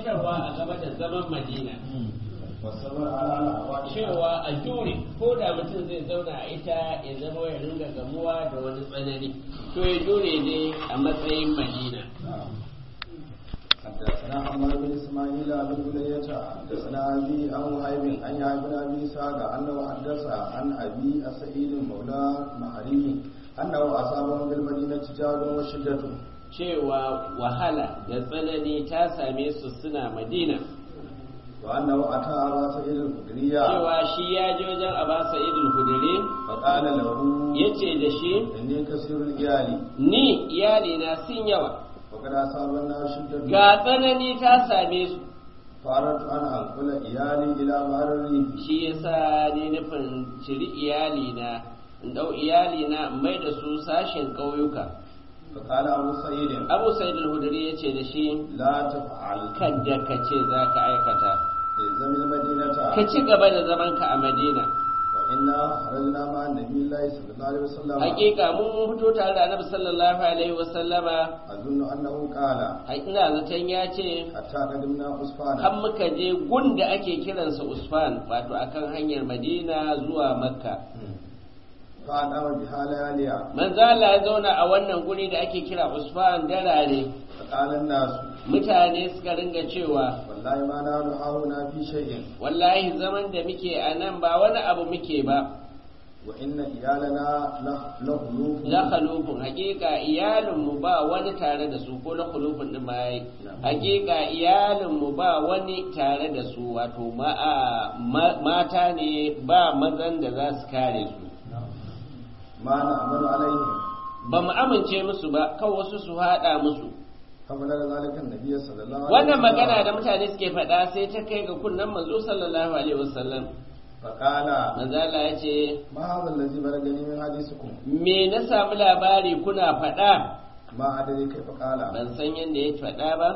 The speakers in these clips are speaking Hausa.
kwadaitarwa a game da zaman madina والصبر على الأهوال cewa a jure ko da mutum zai zauna a ita ya zama ya ringa gamuwa da wani tsanani to ya jure ne a matsayin madina حدثنا عمر بن اسماعيل بن بلية حدثنا ابي عن وهيب عن يحيى بن ابي اسحاق انه حدث عن ابي سعيد مولى محري انه اصابهم بالمدينه جاد وشدة cewa wahala da tsanani ta same su suna madina وانه اتى ابا سعيد الخدري cewa shi ya je wajen aba sa'idul hudure فقال له ya ce da shi اني كثير العيال ni iyalina sun yawa وقد اصابنا شدة ga tsanani ta same su فاردت ان انقل عيالي الى بحر الريف shi yasa ni nufin ciri iyalina in dau iyalina in mai da su sashen ƙauyuka فقال ابو سعيد abu sa'id al-hudri ya ce da shi لا تفعل kadda ka ce za ka aikata الزم المدينه ka ci gaba da zamanka a madina وإنا خرجنا مع النبي الله صلى الله عليه وسلم hakika mun mun fito tare da annabi sallallahu alaihi wa sallama أظن أنه قال ina zaton ya ce حتى قدمنا أسفانا har muka je gunda ake kiransa usfan wato akan hanyar madina zuwa makka فأقام بها لياليا manzo Allah ya zauna a wannan guri da ake kira usfan darare فقال الناس mutane suka ringa cewa والله ما نحن هاهنا في شيء wallahi zaman da muke a nan ba wani abu muke ba وإن إيالنا له- لخلوف la khalufun hakika iyalinmu ba wani tare da su ko la khalufun din ma yayi hakika iyalinmu ba wani tare da su wato ma- ma- mata ne ba mazan da za su kare su ما نعمل عليهم ba mu amince musu ba kan wasu su haɗa musu فبلغ ذلك النبي صلى الله عليه wannan magana da mutane suke faɗa sai ta kai ga kunnen manzo sallallahu alaihi wasallam فقال manzo Allah ya ce ما هذا الذي بلغني من حديثكم me na samu labari kuna faɗa ما أدري كيف قال ban san yadda ya faɗa ba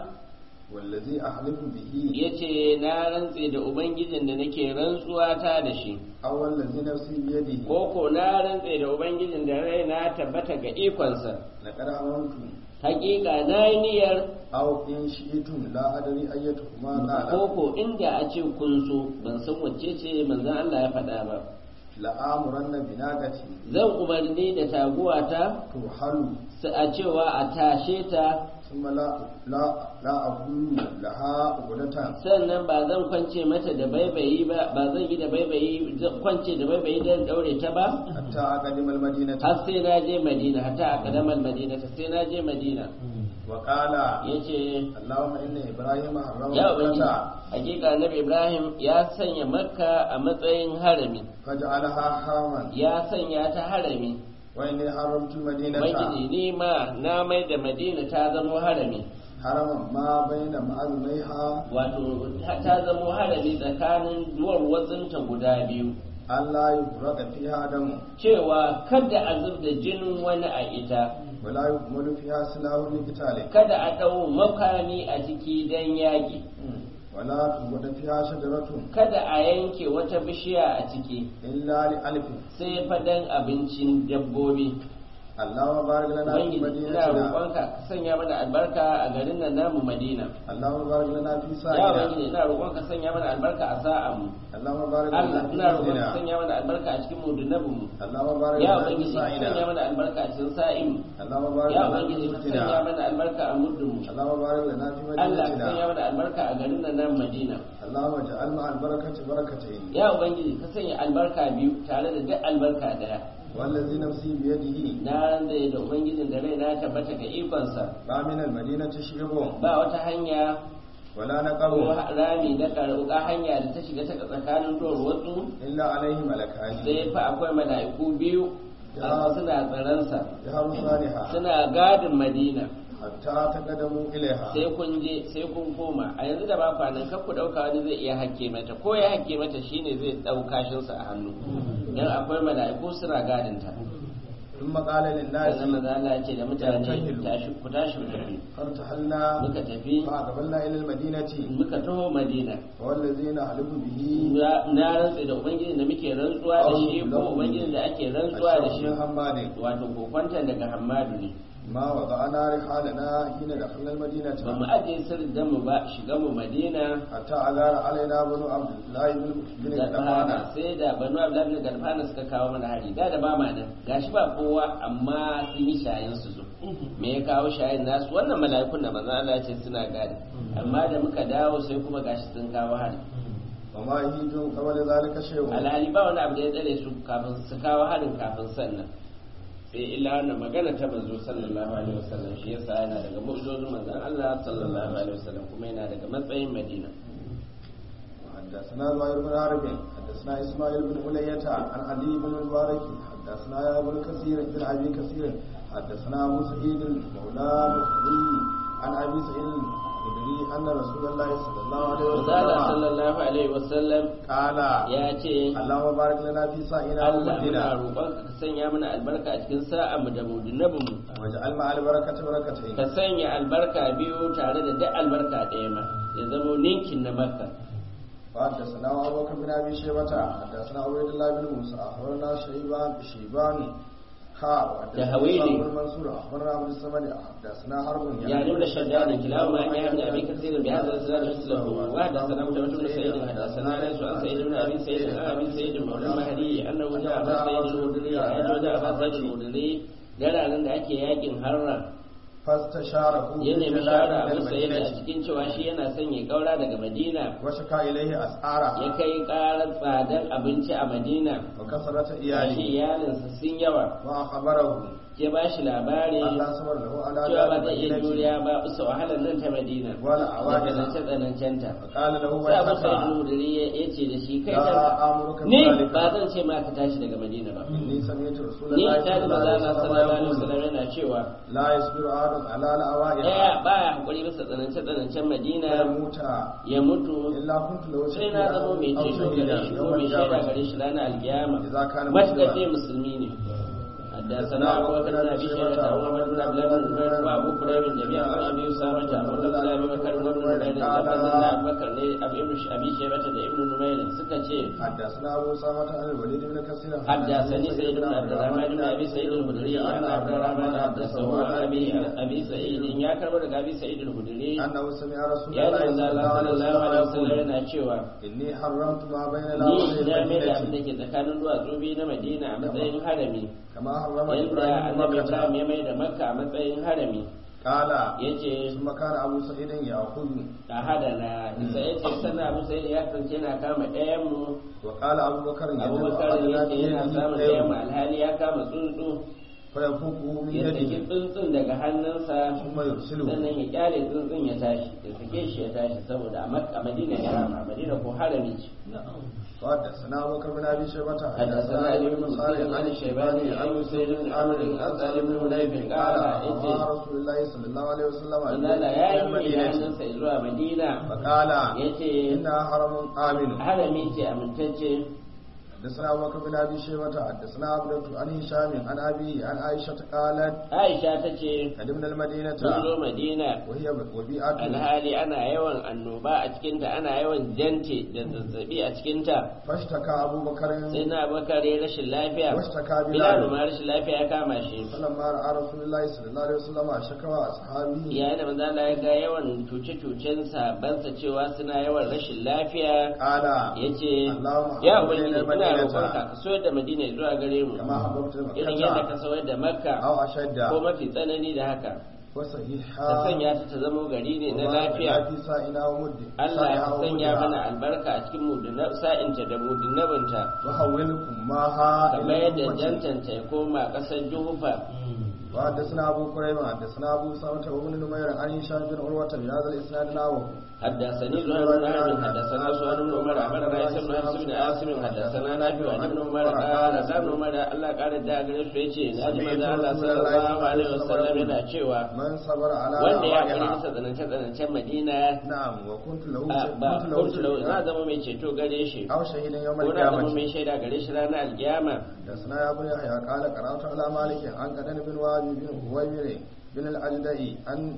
والذي أحلف به ya ce na rantse da ubangijin da nake rantsuwa ta da shi أو الذي نفسي بيده ko ko na rantse da ubangijin da rai na tabbata ga ikonsa لقد أمرت hakika na yi niyyar أو إن شئتم لا أدري أيتهما قال ko ko inda a ce kun so ban san wacce ce manzon Allah ya faɗa ba la'amuranna binagati zan umarni da taguwata turhalu su a cewa a tashe ta thumma la la la aqulu laha ugudatan sannan ba zan kwance mata da baibayi ba ba zan yi da baibayi zan kwance da baibayi don daure ta ba hatta aqadimal madinati har sai na je madina hatta a kadamar madina ta sai na je madina wa qala ya ce allahumma inna ibrahima harrama ya ubangiji makkata hakika annabi ibrahim ya sanya makka a matsayin harami faj'alha haraman ya sanya ta harami wa inni haramtu madinata ubangiji ni ma na mai da madina ta zamo harami haraman ma baina ma'azmaiha wato ta ta zamo harami tsakanin duwar watsinta guda biyu Allah yufraka fiha damu cewa kada a zub da jinin wani a ita wala yukmalu fiha silahu liqitali kada a ɗau makami a ciki don yaƙi wala tubada fiha shajaratun kada a yanke wata bishiya a ciki illa li alfin sai fadan abincin dabbobi Allahumma barik lana fi ubangiji ina madinatina roƙonka ka sanya mana albarka a garin nan namu madina Allahumma barik lana fi ya sa'ina ubangiji ina roƙonka sanya mana albarka a sa'an mu Allahumma barik Allah lana fi ina roƙonka sa'ina sanya mana albarka a cikin mudunabin mu Allahumma barik ya lana fi ubangiji ka sa'ina sanya mana albarka a cikin sa'in mu Allahumma barik ya lana fi ubangiji ka sa'ina sanya mana albarka a muddin mu Allahumma barik lana fi Allah ka madinatina sanya mana albarka a garin nan namu madina Allahumma ja'al ma albarakati barakatayn ya ubangiji ka sanya albarka biyu tare da duk albarka daya wallazi nafsi bi yadihi na ranzai da ubangijin da rai na tabbata ga ikonsa ba min almadinati shirbun ba wata hanya wala ko naqabu rami na karuka hanya da ta shiga ta tsakanin duwar wasu illa alaihi malakani sai fa akwai mala'iku biyu amma suna tsaransa ya rusaliha suna gadin madina hatta taqadamu ilaiha sai kun je sai kun koma a yanzu da ba kwanan kar ku dauka wani zai iya hakke mata ko ya hakke mata shine zai dau kashinsa a hannu dan akwai mala'iku suna gadin ta ثم قال للناس sannan maza Allah ya ce da mutane tashi ku tashi ku tafi فارتحلنا muka tafi فأقبلنا إلى المدينة muka taho madina والذين نحلف به na rantse da ubangiji da muke rantsuwa da shi ko ubangiji da ake rantsuwa da shi الشيخ حماد wato kokwantan daga hammadu ne ما وضعنا رحالنا حين دخلنا المدينة ba mu ajiye sirrin mu ba shiga mu madina حتى أغار علينا بنو عبد الله بن بن galfana غطفان sai da banu abdullahi bin galfana suka kawo mana hari da da ba ma nan gashi ba kowa amma sun yi shayin su zo me ya kawo shayin nasu wannan mala'ikun da manzon Allah ya ce suna gadi amma da muka dawo sai kuma gashi sun kawo hari وما يهيج قبل ذلك شيء alhali ba wani abu da ya tsare su kafin su kawo harin kafin sannan sai illa wannan magana ta manzo sallallahu alaihi wasallam shi yasa yana daga mu'jizozin manzon Allah sallallahu alaihi wasallam kuma yana daga matsayin Madina حدثنا زهير بن حرب حدثنا اسماعيل بن علية عن علي بن المبارك حدثنا يا ابو كثير بن ابي كثير حدثنا ابو سعيد مولى مخري عن ابي سعيد الخدري ان رسول الله صلى الله عليه Manzala وسلم sallallahu alaihi wasallam قال ya ce اللهم بارك لنا في سائنا Allah muna ومدنا roƙonka ka sanya mana albarka a cikin sa'a mu da mudunabin mu واجعل مع البركة بركتين ka sanya albarka biyu tare da duk albarka ɗaya ma ya zama ninkin na makka وحدثنا ابو بكر بن ابي شيبه حدثنا عبيد الله بن موسى اخبرنا شيبان شيبان ها ده هويلي. بن منصور اخبرنا عبد الصمد حدثنا حرب يعني ابن شداد كلاهما عن ابن ابي كثير بهذا الاسناد مثله وحدثنا متوجه بن سعيد حدثنا ليس عن سعيد بن ابي سعيد عن ابي سعيد مولى المهدي انه جاء ابا سعيد الخدري اجل جاء ابا سعيد الخدري dara nan da ake yakin harra فاستشاره ya nemi في shawara جلال abu sa'id a المدينة cikin cewa shi yana son ya kaura daga madina وشكا اليه ya اسعارها kai karar tsadar abinci a madina وكثرة ya ce اياله iyalinsa sun yawa واخبره ke ba shi labari الله صبر له على cewa ba ذلك zai iya المدينة juriya ba bisa wahalar nan ta madina ولا da عوائلها tsanance tsanancenta فقال له sai abu sai ويحك nudiri ya ce da shi kai لا kanka امرك ni بذلك ba zan ce ma ka tashi daga madina ba اني سمعت رسول ni الله ta صلى ji الله maza عليه na sallallahu alaihi وسلم wasallam yana cewa لا يصبر احد على daya العوائل baya hakuri bisa tsanance tsanancen madina فيموت ya mutu إلا كنت لو sai na zama mai أو ceto شهيدا gare shi ko يوم mai shaida القيامة gare shi ranar alkiyama إذا كان matuƙar مسلما dai musulmi ne حدثنا أبو بكر بن أبي شيبة وعمر بن عبد الله بن زبير وأبو كريب جميعا عن أبي أسامة وقال أبي بكر وابن نمير لفظ أن أبو بكر أبي أبي شيبة ابن نمير سكتشي حدثنا أبو أسامة عن الوليد بن كثير حدثني سيد بن عبد الرحمن بن ابي سعيد الخدري عن عبد الرحمن حدثه عن ابي ابي سعيد يا كربو daga abi sa'id al-khudri أنه سمع رسول ya ji الله manzo صلى الله Allah عليه sallallahu alaihi wasallam وسلم yana cewa إني حرمت ما بين ni الأرض na mai da abin da والمدينة ke tsakanin duwatsu biyu na Madina a matsayin harami كما حرم yadda إبراهيم annabi مكة Ibrahim ya mai da Makka a matsayin harami قال yace ثم كان أبو سعيد يأخذ a hadana isa yace sannan Abu Sa'id ya kasance yana kama ɗayan mu وقال أبو بكر يجب Abubakar أحدنا yace في yana يده samun ɗayan mu خير alhali ya kama tsuntsu فيفوقه من ya saki يده tsuntsun daga hannunsa ثم يرسله sannan ya kyale tsuntsun ya tashi ya sake shi ya tashi saboda a Makka a Madina ya rama a Madina ko harami ce وحدثنا أبو بكر بن أبي شيبة حدثنا علي بن مسلم عن الشيباني عن سيد بن عمرو عن سالم بن حنيف قال قال إني أمر رسول الله صلى الله عليه وسلم إن لا يا إلى yi da المدينة hannunsa zuwa Madina فقال ya ce إنها حرم آمن harami ce amintacce حدثنا أبو بكر بن أبي شيبة حدثنا عبدة عن هشام عن أبي عن عائشة قالت Aisha ta ce قدمنا المدينة sun zo Madina وهي وبيئة alhali ana yawan annoba a cikinta ana yawan jante da zazzabi a cikinta فاشتكى أبو بكر sai na bakar ya rashin lafiya واشتكى Bilal بلال ma rashin lafiya ya kama shi فلما رأى رسول الله صلى الله عليه وسلم شكوى أصحابه yayin da manzo Allah ya ga yawan cuce-cucen sabansa cewa suna yawan rashin lafiya قال yace اللهم ya حبب ubangiji إلينا ina المدينة roƙonka ka soyar da Madina zuwa gare mu كما حببت irin yadda ka مكة soyar da Makka أو أشد ko mafi tsanani da haka ka وصحيحا sanya ta ta zamo gari ne na وبارك lafiya في سائنا ومد Allah سائها ya sanya ومدها. mana albarka a cikin mudunab sa'inta da mudunabinta وحولكم معها kamar إلى yadda أمتي. jantanta ya koma ƙasar Juhufa وحدثنا أبو كريم حدثنا أبو سامة وابن نمير عن هشام بن عروة بهذا الإسناد نحوه حدثني زهير بن حرب حدثنا سؤال بن عمر أخبرنا عيسى بن حفص بن عاصم حدثنا نافع عن ابن عمر قال قال ابن عمر الله قال da gare su yace na ji manzo Allah sallallahu alaihi wasallam yana cewa من صبر على wanda ya kare أعمالها. masa tsanance tsanancen Madina نعم وكنت له a, ba كنت له kuntu lau na شهيدا zama mai ceto gare shi أو شهيدا يوم ko na zama القيامة mai shaida gare shi ranar alkiyama حدثنا يا ابو يحيى قال قرأت على مالك عن قدن بن وهب بن هويمر بن الأجدعي عن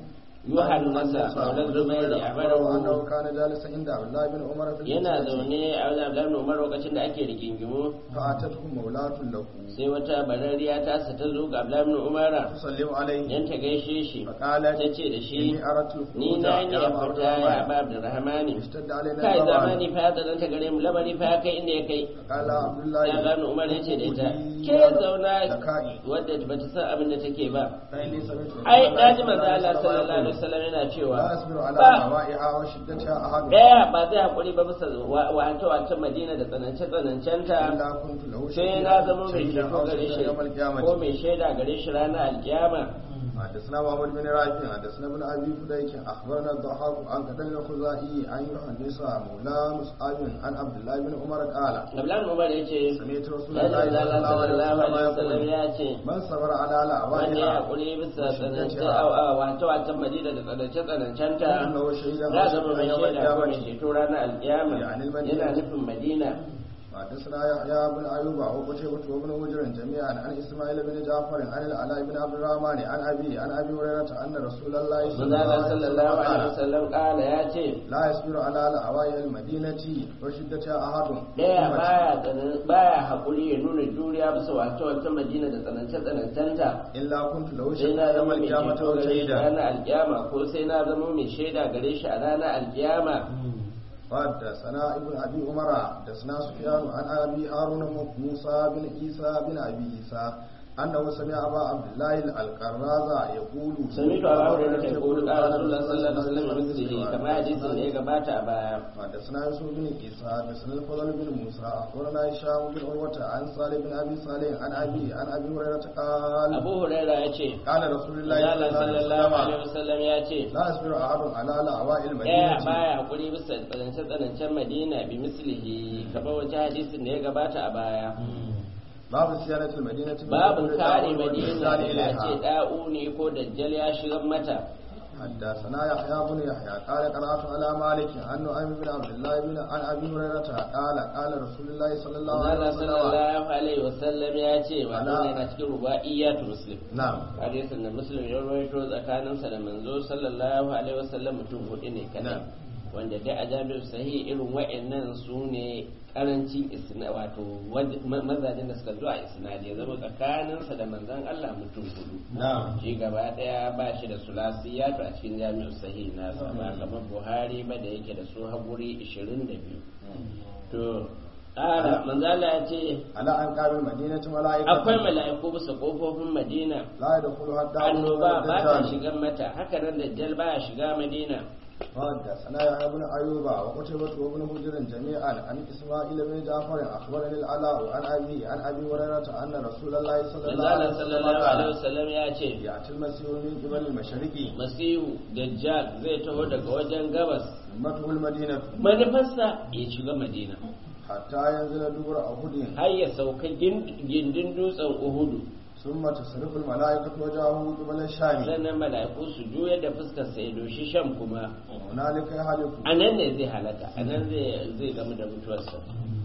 yuhannasa maulan zubairi a barawo أنه كان جالسا عند عبد الله بن عمر في yana الفتنة zaune a wajen abdullahi bin umar lokacin da ake rigingimu فأتته مولاة له sai wata barariya ta sa ta zo ga abdullahi bin umar تسلم عليه dan ta gaishe shi فقالت ta ce da shi إني أردت ni الخروج na yi يا a عبد fita ya الرحمن ba abdurrahmani اشتد علينا kai الغضب zamani fa ya tsananta gare mu lamari fa ya kai inda ya kai قال عبد الله ya gano umar ya ce da ita خذي ke zauna ذكائي wadda ba ta san abin da take ba فإني سمعت رسول ai الله daji صلى manzo Allah عليه وسلم sallallahu alaihi يقول wasallam yana cewa لا أصبر على ba هوائها وشدتها أحد daya ba zai hakuri ba bisa wato wato Madina da tsanance tsanancenta إلا كنت له sai na zama mai شهيدا ceto أو gare شهيدا shi يوم القيامة ko mai shaida gare shi ranar alkiyama حدثنا محمد بن رافع حدثنا ابن ابي فديك اخبرنا الضحاك عن قتل الخزاعي عن يحدث مولى مصعب عن عبد الله بن عمر قال Abdullahi Umar ya ce سمعت رسول Allah الله صلى الله عليه sallallahu alaihi وسلم wasallam يقول ya ce من صبر على wanda ya لعوائها hakuri bisa tsanance wato wato Madina da tsanance tsanancenta انه شهيدا za أو zama mai شهيدا يوم shaida ko mai القيامه ceto ranar alkiyama يعني المدينة. yana nufin Madina حدثنا يحيى بن ايوب وقتيبة وابن هجر جميعا عن اسماعيل بن جعفر عن العلاء بن عبد الرحمن عن ابي عن ابي هريره ان رسول الله صلى الله manzala عليه وسلم sallallahu alaihi قال wasallam kala ya ce لا يصبر على لعوائها المدينه وشدتها احد daya baya tsanan baya hakuri ya nuna juriya bisa wato wata madina da tsanance tsanancenta إلا كنت له sai na شهيدا يوم zama mai القيامة ceto gare shi وشهيدا ranar alkiyama ko sai na zama mai shaida gare shi a ranar alkiyama حدثنا ابن ابي عمر حدثنا سفيان عن ابي هارون موسى بن عيسى بن ابي عيسى انه سمع ابا عبد الله القراز يقول سمعت أبا هريرة يقول قال رسول الله صلى الله عليه وسلم مثله كما حديث da ya gabata a baya حدثنا يوسف بن عيسى حدثنا الفضل بن موسى اخبرنا هشام بن عروه عن صالح بن ابي صالح عن ابي عن ابي هريره قال Abu Huraira ya ce قال رسول الله Allah صلى الله sallallahu عليه alaihi وسلم wasallam ya ce لا يصبر احد على لعواء daya المدينه baya hakuri bisa tsanance tsanancen Madina bi mislihi kamar wata hadisin da ya gabata a baya باب صيانه المدينه من babu كل kare داء Madina والإحسان da إليها. ce da'uni ko dajjal ya shigar mata حدثنا يحيى بن يحيى قال قرات على مالك عن نعيم بن عبد الله بن عن ابي هريره قال قال رسول الله صلى الله عليه Allah وسلم sallallahu alaihi wasallam ya ce wa Ala- wannan yana cikin rubaiyatu muslim نعم hadisin da muslim ya rawaito tsakaninsa da manzo sallallahu alaihi wasallam mutum hudu ne kadai Na'am. wanda dai a jami'ar sahih irin wa'annan su ne karancin isna wato waj- ma- mazajen da suka zo a isnadi ya zama tsakaninsa da manzon Allah mutum hudu نعم shi gaba daya ba shi da sulasiyatu a cikin jami'ar sahih nasa ba kamar buhari ba da yake da su haƙuri 22 to ƙara manzala ya ce على أنقاب المدينة ملائكة akwai mala'iku bisa ƙofofin madina لا يدخلها الدار annoba ba ta الدجال shiga mata haka nan dajjal ba ya shiga madina حدثنا يحيى بن أيوب وقتيبة وابن هجر جميعا عن إسماعيل بن جعفر أخبرني العلاء عن أبي عن أبي هريرة أن رسول الله صلى الله عليه manzala وسلم sallallahu alaihi قال wasallam ya ce يأتي المسيح من قبل المشرق masihu dajjal zai taho daga wajen gabas أمته المدينة manufarsa ya shiga madina حتى ينزل دبر أحد har ya sauka gin- gindin dutsen uhudu ثم تصرف الملائكة وجهه قبل الشام sannan mala'iku su juya da fuskar sa ya doshi sham kuma هنالك يهلك a nan ne zai halaka a nan zai zai gamu da mutuwarsa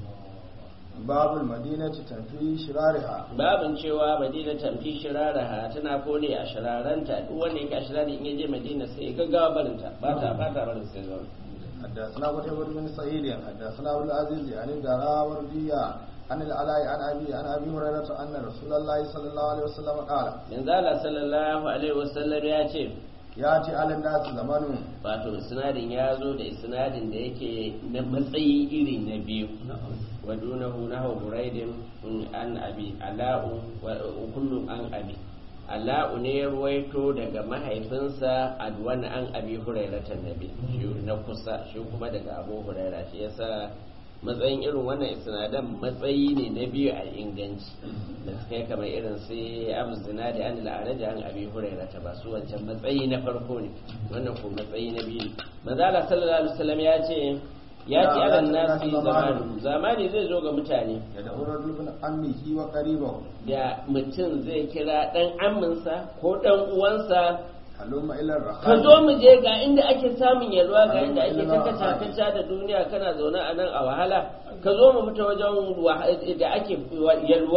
باب المدينة تنفي شرارها babin cewa madina tamfi shiraraha tana kone a shiraranta duk wanda yake a shirari in yaje madina sai ya gaggawa barinta ba ta ba ta barin sai zaune حدثنا قتيبة بن سعيد حدثنا أبو العزيز عن الدراوردية عن العلاء عن أبي عن أبي هريرة أن رسول الله صلى الله عليه وسلم قال yanzu Allah sallallahu alaihi wasallam ya ce يأتي على الناس زمان wato isnadin ya zo da isnadin da yake na matsayi iri na biyu wa dunahu nahu buraidin an abi ala'u wa kullu an abi ala'u ne ya ruwaito daga mahaifinsa adwan an abi hurairatan nabi shi na kusa shi kuma daga abu huraira shi yasa matsayin irin wannan isnadan matsayi ne na biyu a inganci da suka yi kamar irin sai abu zina da an la'araja an abi huraira ta ba su wancan matsayi na farko ne wannan ko matsayi na biyu manzala sallallahu alaihi wasallam ya ce ya ci alan nasi zamani zamani zai zo ga mutane يدعو رجل من عمه وقريبه da mutum zai kira dan amminsa ko dan uwansa هلم إلى ka الرخاء zo mu je ga inda ake samun yalwa ga inda ake takata da duniya kana zaune a nan a wahala ka zo mu fita wajen wa- da ake yalwa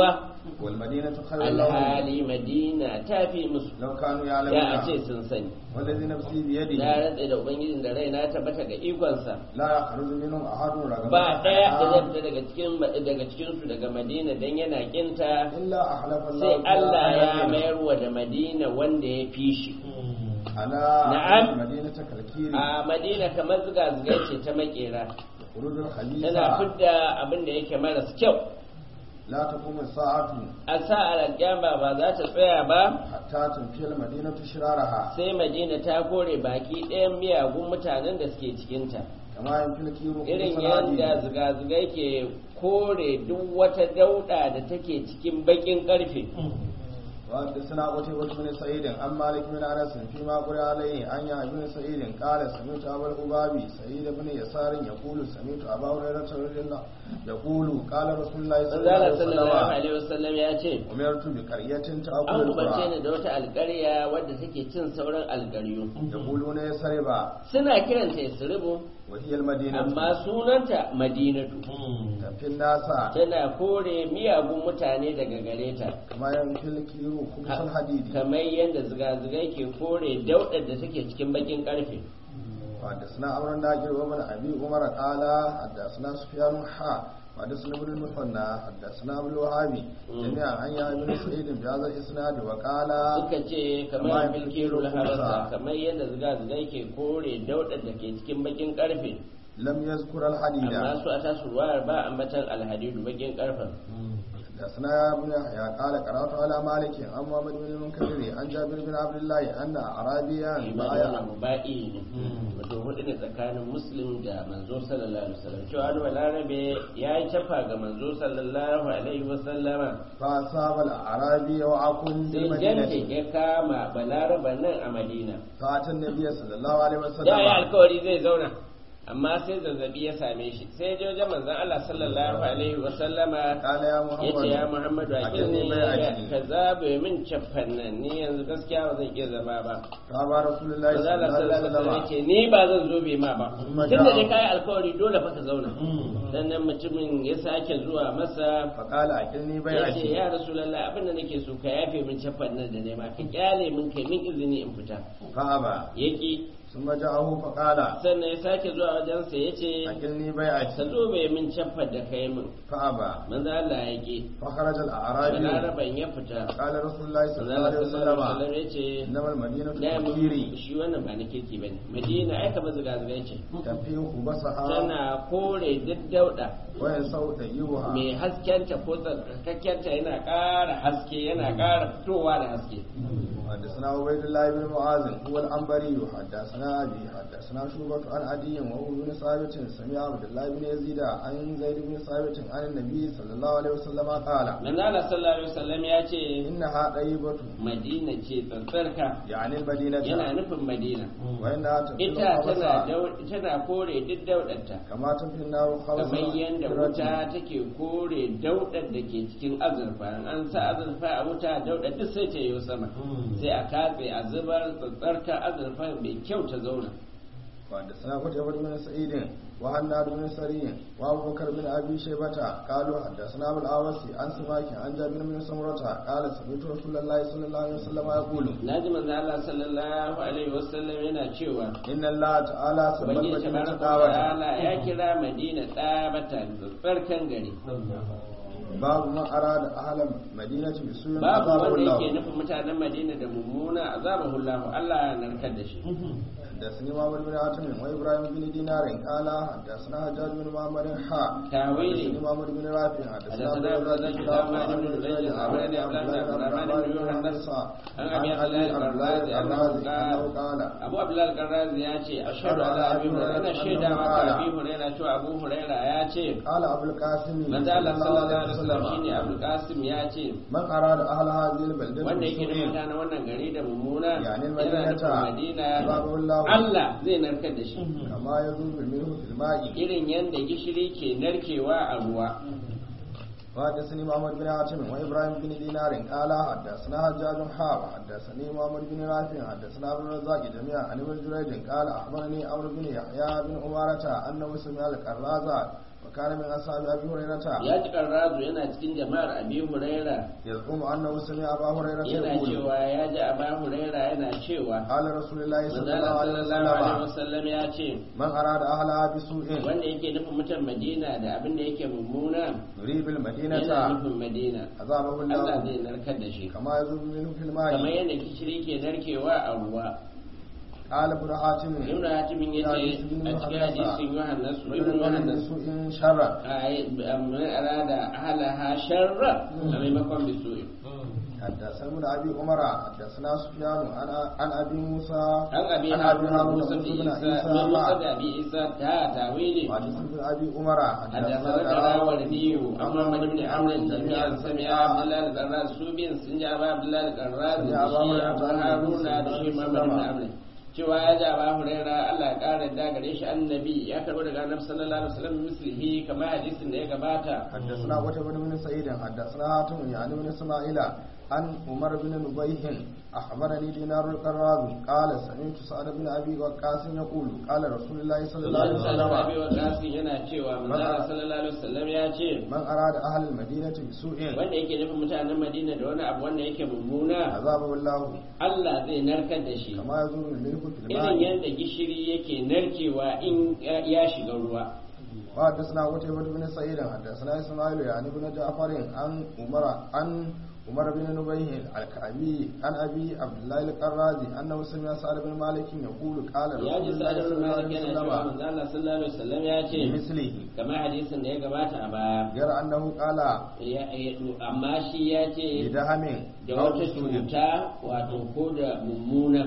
والمدينة خير لهم alhali madina ta fi musu لو كانوا ya a ce يعلمون sun sani والذي نفسي na بيده rantse da ubangijin da raina tabbata ga ikonsa لا يخرج منهم أحد رغبة ba ɗaya da zai عنها fita daga cikin daga cikin su daga madina dan yana kinta إلا أحلف الله sai Allah ya تعالى mayar wa da madina wanda ya fi shi على نعم. مدينة كالكير a madina kamar zuga-zugai ce ta makera خروج الحديث tana fidda abin da yake maras kyau لا تقوم الساعة a sa'ar alƙiyama ba za ta tsaya ba حتى تنفي المدينة شرارها sai madina ta kore baki ɗayan miyagun mutanen da suke cikinta كما ينفي الكير irin خبز yadda الحديد zuga-zugai ke kore duk wata dauɗa da take cikin baƙin ƙarfe وحدثنا قتيبة بن سعيد عن مالك بن انس فيما قرئ عليه عن يحيى بن سعيد قال سمعت ابا القبابي سعيد بن يسار يقول سمعت ابا هريرة رضي الله يقول قال رسول الله صلى الله عليه Manzala sallallahu وسلم alaihi wasallam ya ce أمرت بقرية تأكل an umarce القرى ni da wata alƙarya wadda take cin sauran alƙaryu يقولون يسربا suna kiranta Yasribu وهي المدينة amma sunanta Madinatu تنفي الناس tana kore miyagun mutane daga gare ta كما ينفي الكير خبز الحديد kamar yadda ziga-zigai ke kore daudar da take cikin bakin karfe وحدثنا عمرو الناجر وابن ابي عمر قال حدثنا سفيان حا وحدثنا ابن المثنى حدثنا ابو الوهابي جميعا عن يحيى بن سعيد بهذا الاسناد وقال suka ce kamar bilkirul harasa kamar yadda ziga-zigai ke kore daudar da ke cikin bakin karfe لم يذكر الحديد amma su a tasu ruwayar ba ambatan alhadidu bakin karfen حدثنا يا ابن يحيى قال قرات على مالك عن محمد بن المنكدر عن جابر بن عبد الله ان اعرابيا ibada بايع muba'i ne wato hudu ne tsakanin muslim da manzo sallallahu alaihi wasallam cewa wani balarabe ya yi cafa ga manzo sallallahu alaihi wasallama فاصاب الاعرابي وعكم sai janke بالمدينه ya kama balaraba nan a madina فاتى النبي صلى الله عليه da ya وسلم alkawari zai zauna amma sai zazzabi ya same shi sai ya je wajen manzon Allah sallallahu alaihi wasallama قال يا ya ce ya محمد muhammadu a أكلني kirni بيعتي. ka zabe min cafan nan ni yanzu gaskiya ba zan iya zama ba قال رسول الله manzon صلى Allah الله عليه sallallahu alaihi wasallam وسلم ce ni ba zan zo bai ma ba Amma tunda ja'a. dai kai alkawari dole fa ka zauna sannan mutumin ya sake zuwa masa فقال أكلني ya ce بيعتي ya rasulallah abin da nake so ka yafe min cafan nan da nema ka kyale min kai min izini in fita فأبى yaki ثم جاءه فقال sannan ya sake zuwa wajensa ya ce أكلني ka بيعتي zo bai min cafar da kai min فأبى manzo Allah ya ki فخرج الأعرابي balaraban ya fita قال رسول الله صلى manzo الله Allah عليه sallallahu alaihi وسلم wasallam ya ce إنما المدينة da mun كثيري shi wannan ba na kirki bane madina ai kamar zuga zuga ce تنفيه خبثها tana kore duk dauda وينسو طيبها mai haskenta ko tsarkakenta yana ƙara haske yana ƙara fitowa da haske حدثنا عبيد الله بن معاذ هو العنبري حدثنا ابي حدثنا شعبة عن عدي وهو بن ثابت سمع عبد الله بن يزيد عن زيد بن ثابت عن النبي صلى الله عليه وسلم قال manzo Allah sallallahu alaihi wasallam ya ce انها طيبة madina ce tsantsarka يعني المدينة yana nufin madina وانها تنفي ita tana الخبث dau- tana kore duk daudarta كما تنفي النار kamar خبث yadda wuta take kore daudar da ke cikin azurfa in an sa azurfa a wuta daudar duk sai ta yi sama sai a katse a zubar tsantsarka azurfa mai kyau ta zauna وحدثنا قتيبة بن سعيد وهناد بن سري وابو بكر بن ابي شيبة قالوا حدثنا ابو الاوسي عن سماك عن جابر بن سمرة قال سمعت رسول الله صلى الله عليه وسلم يقول naji manzo Allah sallallahu alaihi wasallam yana cewa إن الله تعالى سمى ubangiji المدينة tabaraka wa دعوة ta'ala ya kira madina tsabata tsarkan gari باب ما أراد أهل المدينة بسوء babu عذابه wanda yake الله nufin mutanen madina da mummuna azabahu Allah Allah ya narkar da shi حدثني محمد بن عاصم وإبراهيم بن دينار قال حدثنا حجاج بن محمد حا تاويلي حدثني محمد بن رافع حدثنا حدثنا عبد الرزاق بن عبد بن زيد العبراني عبد الله بن عبد الرحمن بن يوحنا عن ابي عبد الله القرازي انه قال قال abu abdullahi al-qarrazi ya ce ashhadu ala abi hurairah ina shaida maka abi hurairah cewa abu hurairah ya ce قال أبو القاسم manzo Allah sallallahu alaihi wasallam shine abul qasim ya ce من أراد أهل هذه البلدة wanda yake da بسوء mutanen wannan gari da mummuna يعني yana المدينة nufin madina أذابه الله Allah zai narkar da shi كما يذوب منه في الماء irin yadda gishiri ke narkewa a ruwa وحدثني محمد بن عاصم وابراهيم بن دينار قال حدثنا حجاج حا وحدثني محمد بن رافع حدثنا عبد الرزاق جميعا عن ابن جريج قال اخبرني عمرو بن يحيى بن عمارة انه سمع القرازة كان من أصحاب أبي هريرة ya ji karrazu yana cikin jama'ar abi huraira يزعم أنه سمع أبا هريرة yana يقول cewa ya ji aba huraira yana cewa قال رسول الله صلى manzala الله عليه sallallahu alaihi وسلم wasallam ya ce من أراد أهلها بسوء wanda yake nufin mutan madina da abin da yake mummuna يريد yana المدينة nufin madina عذابه Allah الله zai narkar da shi كما يذوب منه في kamar الماء yadda gishiri ke narkewa a ruwa قال ابن حاتم ibnu hatimin ya ce a cikin hadisin yohannas ibnu ويريد yohannas بسوء شرا من أراد أهلها شر فميمكن بسوء حدثنا ابن ابي عمر حدثنا سفيان عن عن ابي موسى عن أبي عن هارون ابي هارون موسى بن بن عيسى عيسى من موسى قال بن أبي عيسى تا تاويلي وحدث ابن ابي عمر حدثنا الراوردي عن محمد بن عمرو جميعا سمع عبد الله القراز سوبين سنجا عبد الله القراز سمع أبا دشي هريرة أبو عن هارون النبي دشي صلى محمد الله بن عليه عمرو cewa ya ji ba huraira Allah ya kara da gare shi annabi ya karbo daga annabi sallallahu alaihi wasallam mislihi kamar hadisin da ya gabata حدثنا قتيبة بن سعيد حدثنا هاتم يعني بن اسماعيل عن عمر بن نبيه اخبرني دينار القرابي قال سمعت سعد بن ابي وقاص يقول قال رسول الله صلى الله عليه sallallahu alaihi وسلم wasallam yana cewa manzo sallallahu alaihi wasallam ya ce من اراد اهل المدينه بسوء wanda yake nufin mutanen Madina da wani abu wanda yake mummuna عذابه الله Allah zai narkar da shi كما يزول الملك في irin الماء yadda gishiri yake narkewa in ya shiga ruwa وحدثنا قتيبة بن سعيد حدثنا اسماعيل يعني بن جعفر عن عمر عن عمر بن نبيه الكعبي عن ابي عبد الله القرازي انه سمع سعد بن مالك يقول قال ya رسول ji الله sa'ad صلى ibn الله Malik عليه yana cewa وسلم manzo Allah sallallahu alaihi wasallam ya ce بمثله kamar hadisin da ya gabata a baya غير انه قال ya- ya- amma shi ya ce بدهم da أو wata بسوء. cuta wato ko da mummuna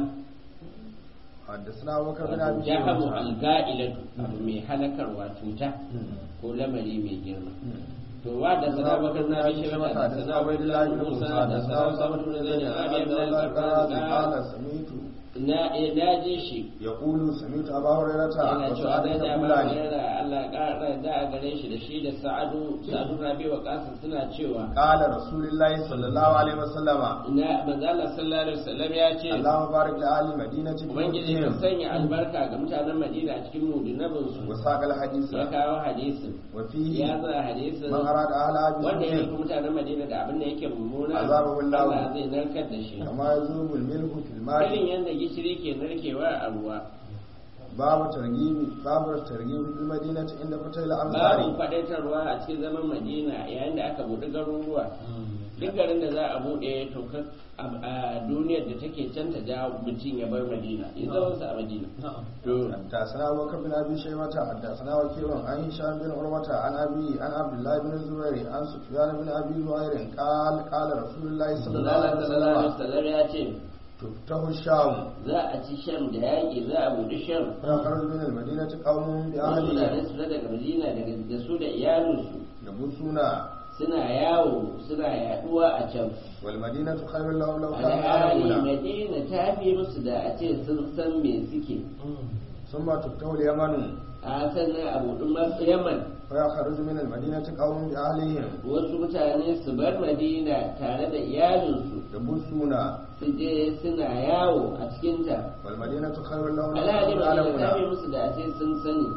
حدثنا أبو بكر بن wato ابي jahamu شيبة alga'ilatu abu mai halakarwa cuta ko lamari mai girma to wa da sana bakar na bi shi mata da sana abdullahi bin musa da sana sabatu da zai da abi abdullahi قال bin سمعت na na ji shi يقول سمعت ابا هريره yana cewa وسعد da da ba يقولان da Allah ya kara da a gare shi da shi da sa'adu sa'adu rabi wa kasim suna cewa قال رسول الله صلى الله عليه وسلم na manzo Allah sallallahu alaihi wasallam ya ce اللهم بارك لأهل المدينة ubangiji ka بموتهم sanya albarka ga mutanen Madina a cikin mudunabin su وساق الحديث ya kawo hadisin وفيه ya za hadisin من أراد أهلها wanda ya بسوء nufi mutanen Madina da abin da yake mummuna Azabahu Allah. Allah zai narkar da shi كما يذوب الملح في irin الماء yadda gishiri ke narkewa a ruwa باب ترغيب باب الترغيب في المدينة عند فتح babu الأمصار faɗaitarwa a cikin zaman Madina yayin da aka buɗe garuruwa duk garin da za a buɗe to ka- a duniyar da take can ta ja mutum ya bar Madina ya zama sa a Madina to حدثنا أبو بكر بن أبي شيبة حدثنا وكيع عن هشام بن عروة عن أبي عن عبد الله بن الزبير عن سفيان بن أبي زهير قال قال رسول الله صلى الله Allah عليه sallallahu alaihi وسلم wasallam ya ce تفتح الشام za a ci sham da yaƙi za a buɗe sham فيخرج من المدينة قوم wasu mutane بأهلهم su fita daga Madina daga da su da iyalinsu يبصون suna yawo suna yaduwa a can والمدينة خير لهم لو كانوا alhali يعلمون madina ta fi musu da a ce sun san me suke ثم تفتح اليمن a sannan a buɗin masu yaman فيخرج من المدينة قوم بأهلهم wasu mutane su bar madina tare da iyalinsu يبصون su je suna yawo a cikinta والمدينة خير لهم لو alhali كانوا madina ta fi يعلمون musu da a ce sun sani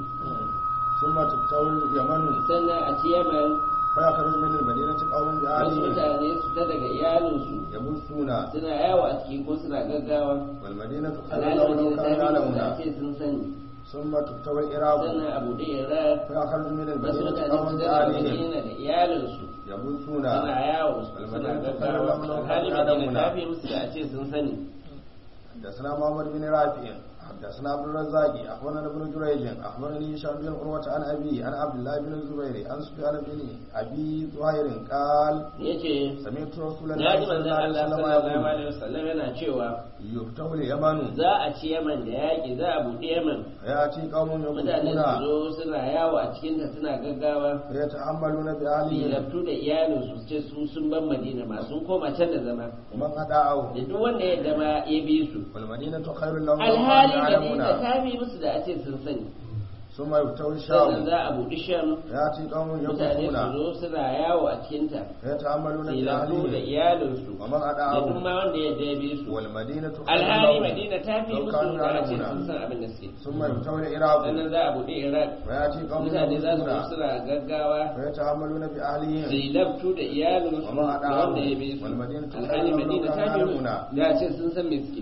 ثم تفتح اليمن sannan a ci yaman فيخرج من المدينة قوم wasu بأهلهم mutane su ta daga iyalinsu يبصون suna yawo a ciki ko suna gaggawa والمدينة خير alhali لهم لو madina ta كانوا fi musu da a يعلمون ce sun sani ثم تفتح العراق sannan a buɗe iran فيخرج من wasu المدينة mutane قوم su ta daga بأهلهم madina da iyalinsu يبصون suna yawo suna gaggawa alhali madina ta fi musu da a ce sun sani حدثنا محمد بن رافع حدثنا عبد الرزاق اخبرنا ابن جريج اخبرني هشام بن عروه عن ابي عن عبد الله بن الزبير عن سفيان بن ابي زهير قال yace سمعت رسول na الله ji صلى manzon الله Allah عليه وسلم sallallahu يقول alaihi wasallam yana cewa يفتح اليمن za a ci Yaman da yaƙi za a buɗe Yaman فياتي قوم mutane يقولون su zo suna yawo a cikinta suna gaggawa فيتحملون باهلهم laftu da iyalinsu su ce su sun ban Madina ma sun koma can da zama ومن اداعوا da duk wanda ya dama ya bi su والمدينه خير لهم لو alhali كانوا Madina يعلمون ta bi musu da a ce sun sani ثم يبتوي sannan الشام za a buɗi sham يأتي قوم mutane su يقفون zo suna yawo a cikinta يتأملون في silafu da أهلهم iyalinsu ومن da duk أدعاهم ma wanda ya dabe su والمدينة خير alhali لهم madina ta fi لو musu كانوا da a ce يعلمون sun san abin da suke ثم يبتوي العراق sannan za a buɗe iraq ويأتي قوم mutane za su zo يقفون suna gaggawa ويتأملون su بأهلهم yi labtu da iyalinsu وما da أدعاهم wanda ya bi su والمدينة alhali خير لو madina ta كانوا fi musu يعلمون da a ce sun san me suke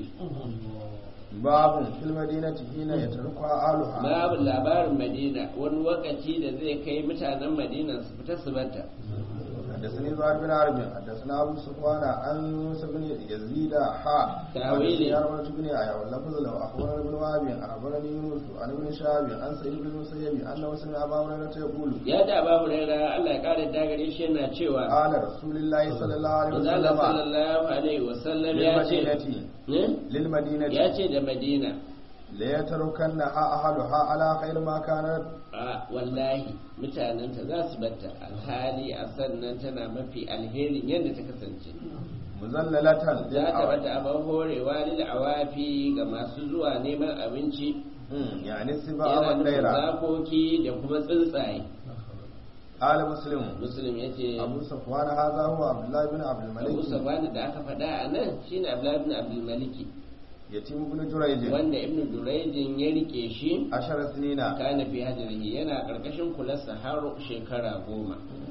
باب في المدينة حين يتركها أهلها babu labarin madina wani lokaci da zai kai mutanen madina su fita su bata حدثني زهير بن عربي حدثنا ابو سفيان عن يوسف بن يزيد حا تأويلي. حدثني ارمله بن يحيى واللفظ له اخبرنا ابن وهب اخبرني يونس عن ابن شهاب عن سعيد بن المسيب انه سمع ابا هريره يقول ya da babu raira Allah ya kare da gare shi yana cewa قال رسول الله صلى الله عليه Allah وسلم sallallahu alaihi wasallam ya ce للمدينة ne للمدينة ya ce da madina ليتركنها اهلها على خير ما كانت a wallahi mutanenta za su batta alhali a sannan tana mafi alherin yadda ta kasance مذللة za ta للأوائل bata abin horewa lil awafi ga masu zuwa neman abinci مم، يعني السباع yana nufin والليلة zakoki da kuma tsuntsaye قال مسلم muslim ya ce أبو صفوان هذا هو عبد الله بن عبد abu الملك sabani da aka faɗa a nan shine abdullahi ibn abdul maliki يتيم بن جريج wanda ibn durayjin ya rike shi عشر سنين kana fi hajrihi yana karkashin kularsa har shekara goma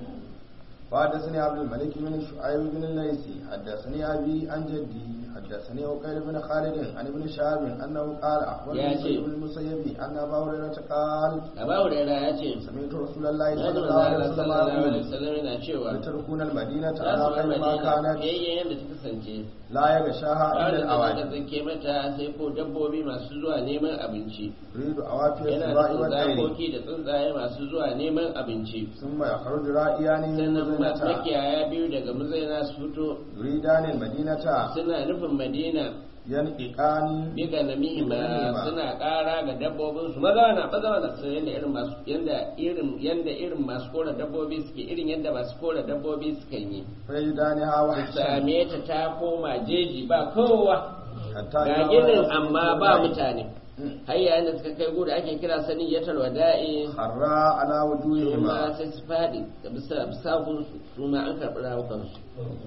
وحدثني عبد الملك بن شعيب بن الليثي حدثني أبي عن جدي حدثني عقيل بن خالد عن ابن شهاب أنه قال أخبرني يا سعيد شيخ. بن المسيب أن أبا هريرة قال abu hurairah ya ce سمعت رسول الله ya صلى ji الله عليه manzo وسلم sallallahu alaihi يقول wasallam yana cewa لتركون المدينة za على su bar خير ما madina كانت yayyen yadda ta kasance لا يغشاها إلا wanda ta الأوائل zake mata sai ko dabbobi masu zuwa neman abinci يريد أوافي yana السباع da والليل zakoki da tsuntsaye masu zuwa neman abinci ثم يخرج رائيان من sannan ma- المدينة makiyaya biyu daga mazaina su fito يريدان المدينة suna nufin madina ينققان biga na mihima Mihima. suna ƙara ga dabbobin su maza na maza na su yanda irin masu yanda irin yanda irin masu kora dabbobi suke irin yadda masu kora dabbobi suka yi فيجدانها وحشا same ta ta koma jeji ba kowa حتى ga إذا ginin ولت amma السباع ba mutane har yayin da suka kai gudu ake kira sani ya wada'i harra ala su ma wujuhihima sai su faɗi da bisa bisa gunsu su ma an karɓi rawukansu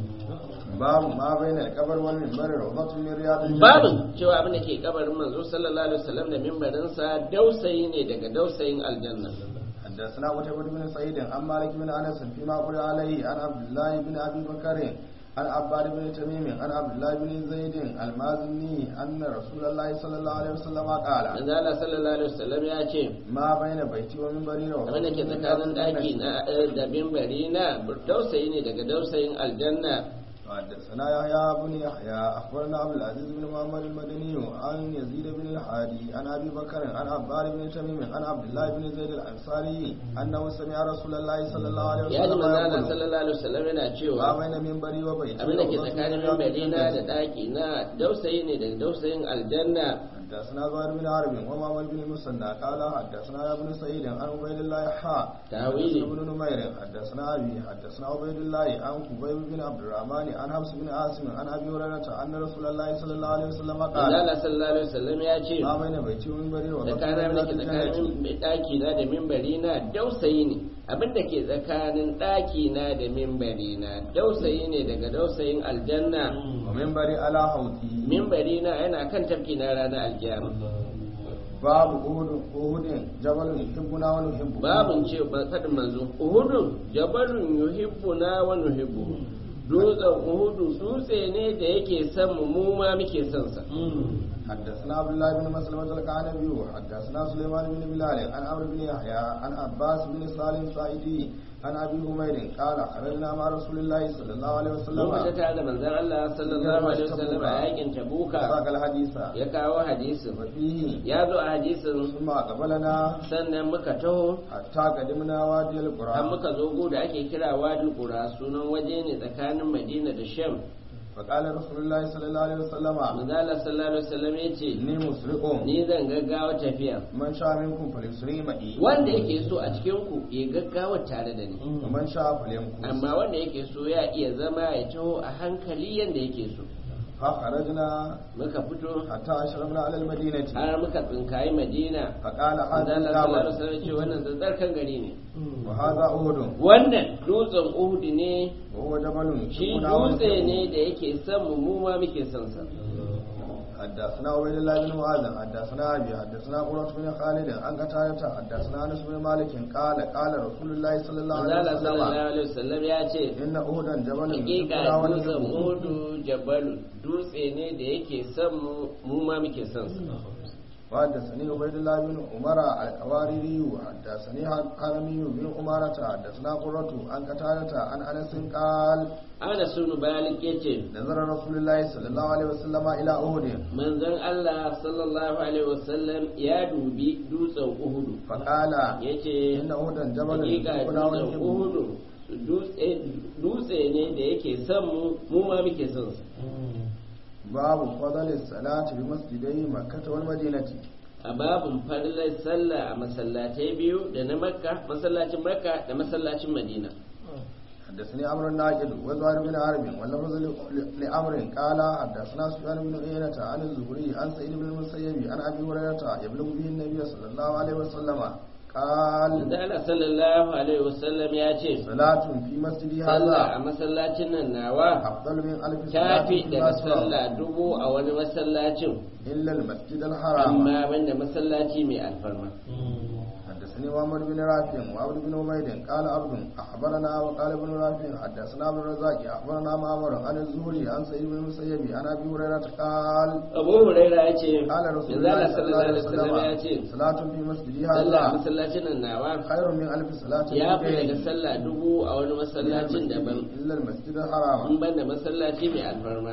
babu ma baina al-qabr wal minbar rawdatun min riyadil babin cewa abin da ke kabarin manzo sallallahu alaihi wasallam da mimbarinsa dausayi ne daga dausayin aljanna حدثنا قتيبة بن سعيد عن مالك بن انس فيما قرئ عليه عن عبد الله بن ابي بكر عن عباد بن تميم عن عبد الله بن زيد المازني ان رسول الله صلى الله عليه وسلم قال manzo Allah sallallahu alaihi wasallam ya ce ما بين بيتي ومنبري abin da ke tsakanin daki na da mimbari na dausayi ne daga dausayin aljanna حدثنا يحيى بن يحيى اخبرنا عبد العزيز بن محمد المدني عن يزيد بن الحادي عن ابي بكر عن عباد بن تميم عن عبد الله بن زيد الانصاري انه سمع رسول الله صلى الله عليه ya ji وسلم manzo Allah يقول sallallahu alaihi wasallam yana ما cewa بين منبري وبيتي abin da ke روضة tsakanin من رياض mimbari na da الجنة. daki na dausayi ne daga dausayin aljanna حدثنا زهير بن حرب ومحمد بن المثنى قال حدثنا يا ابن سعيد عن عبيد الله حا تاويلي. حدثنا ابن نمير حدثنا ابي حدثنا عبيد الله عن خبيب بن عبد الرحمن عن حفص بن عاصم عن ابي هريره ان رسول الله صلى الله عليه وسلم manzo قال Allah sallallahu alaihi wasallam ya ce ما بين بيتي ومنبري وبيتي tsakanin abin da ke tsakanin daki na da mimbari na dausayi ne abin da ke tsakanin daki na da mimbari na dausayi ne daga dausayin aljanna ومنبري على حوضي mimbari na yana kan tafki na ranar alkiyama باب أهد أهد جبل يحبنا ونحبه babin ce ba faɗin manzo uhudun jabalun yuhibbuna wa nuhibbu dutsen uhudu dutse ne da yake son mu mu ma muke son sa حدثنا عبد الله بن مسلمة الكعنبي حدثنا سليمان بن بلال عن عمرو بن يحيى عن عباس بن سالم الصائدي عن ابي همير قال خرجنا مع رسول الله صلى الله عليه mun وسلم fita tare da manzon Allah sallallahu alaihi wasallam a yakin tabuka ساق الحديث ya kawo hadisin وفيه ya zo a hadisin ثم قبلنا sannan muka taho حتى قدمنا وادي har القرى muka zo gu da ake kira wadi qura sunan waje ne tsakanin madina da sham فقال رسول الله صلى الله عليه وسلم manzo Allah sallallahu alaihi wasallam ya ce إني مسرق ni zan gaggawa tafiya من شاء منكم فليسري معي wanda yake so a cikin ku ya gaggawa tare da ni ومن شاء فليمكث amma wanda yake so ya iya zama ya taho a hankali yanda yake so فخرجنا muka fito حتى أشرفنا على المدينة har muka tsinkayi madina فقال manzo هذا Allah sallallahu alaihi الكعبة wasallam ce wannan zazzarkan gari ne وهذا أهد wannan dutsen Uhud ne وهو جبل shi يحبنا dutse ونحبه. ne da yake son mu mu ma muke son sa حدثنا عبيد الله بن معاذ حدثنا ابي حدثنا قرة بن خالد عن قتادة حدثنا انس بن مالك قال قال رسول الله صلى الله manzo عليه Allah sallallahu وسلم alaihi wasallam ya ce ان اهدا جبل hakika يحبنا dutsen ونحبه Uhud jabalu dutse ne da yake son mu mu ma muke son sa وحدثني عبيد الله بن عمر الحواري حدثني حرمي بن عمارة حدثنا قرة عن قتادة عن انس قال ana sunu balik yace نظر رسول الله صلى الله عليه وسلم الى اهد manzon Allah sallallahu alaihi wasallam ya dubi dutsen Uhud فقال yace ان اهدا جبل hakika يحبنا dutsen ونحبه Uhud dutse dutse ne da yake son mu mu ma muke son sa باب فضل الصلاة بمسجدي مكة والمدينة a babin farilar sallah a masallatai biyu da na makka masallacin makka da masallacin madina حدثني عمرو الناجد وزهير بن حرب واللفظ لعمر قال حدثنا سفيان بن عيينة عن الزهري عن سعيد بن المسيب عن ابي هريرة يبلغ به النبي صلى الله عليه وسلم قال da Allah sallallahu alaihi wasallam ya ce صلاة في مسجدي sallah a هذا masallacin nan nawa أفضل من ألف صلاة tafi في daga مسجد sallah dubu a wani masallacin إلا المسجد الحرام amma banda masallaci mai alfarma حدثني محمد بن رافع وعبد بن عبيد قال عبد اخبرنا وقال ابن رافع حدثنا عبد الرزاق اخبرنا معمر عن الزهري عن سعيد بن المسيب عن ابي هريره قال abu huraira ya ce قال رسول manzo الله Allah صلى الله sallallahu عليه alaihi wasallam ya ce وسلم صلاة في مسجدي sallah a هذا masallacin nan nawa خير من ألف صلاة ya fi في daga غيره sallah dubu a wani masallacin daban إلا المسجد الحرام in banda masallaci mai alfarma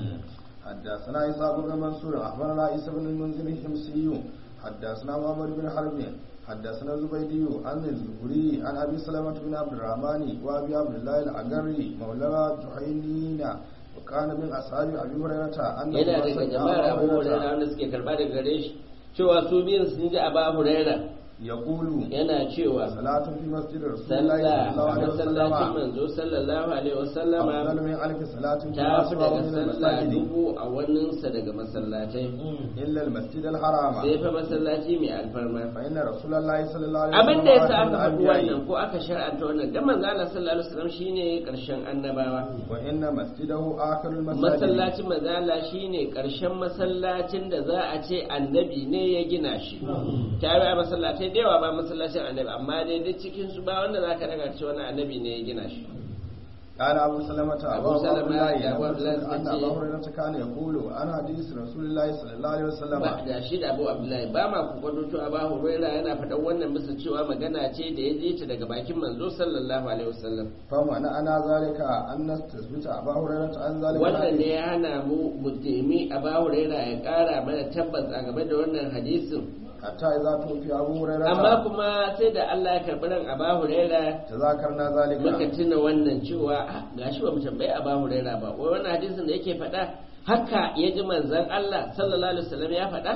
حدثنا إسحاق بن منصور أخبرنا عيسى بن المنذر الحمصي حدثنا محمد بن حرب حدثنا زبيدي عن الزهري عن أبي سلمة بن عبد الرحمن وأبي عبد الله الأجري مولى جحينين وكان من أصحاب أبي هريرة أنه yana daga سمع jama'ar أبا abu huraira هريرة wanda suke karba daga gare shi cewa su biyun sun ji abu huraira يقول yana cewa صلاة في مسجد رسول الله sallah صلى الله a عليه masallacin وسلم manzo sallallahu alaihi wasallama أفضل من ألف صلاة في ta fi سواه daga من sallah المساجد dubu a waninsa daga masallatai إلا المسجد الحرام sai fa masallaci mai alfarma فإن رسول الله صلى الله عليه abin da ya sa آخر aka faɗi الأنبياء wannan ko aka shar'anta wannan dan manzo Allah sallallahu alaihi wasallam shine karshen annabawa وإن مسجده آخر المساجد masallacin manzo Allah shine karshen masallacin da za a ce annabi ne ya gina shi ta yi masallatai da yawa ba masallacin annabi amma dai duk cikin su ba wanda zaka daga cewa wani annabi ne ya gina shi قال أبو سلمة أبو أبو سلمة الله أبو عبد الله أن سكتي. أبا هريرة كان يقول عن حديث رسول الله صلى الله عليه وسلم ba da shi da Abu Abdullahi ba ma ku kwado cewa Abu Hurairah yana faɗan wannan bisa cewa magana ce da ya je ta daga bakin manzo sallallahu alaihi wasallam فمعنى أنا ذلك أن نستثبت أبا هريرة عن ذلك wannan ne الحديث ya hana mu mu nemi Abu Hurairah ya ƙara mana tabbas a game da wannan hadisin حتى إذا توفي أبو amma هريرة kuma sai da Allah ya karɓi ran Abu Hurairah تذاكرنا muka ذلك tuna wannan cewa "Ah, gashi ba mu tambayi Abu Hurairah ba wai wannan hadisin da yake faɗa haka ya ji manzon Allah sallallahu alaihi wasallam ya faɗa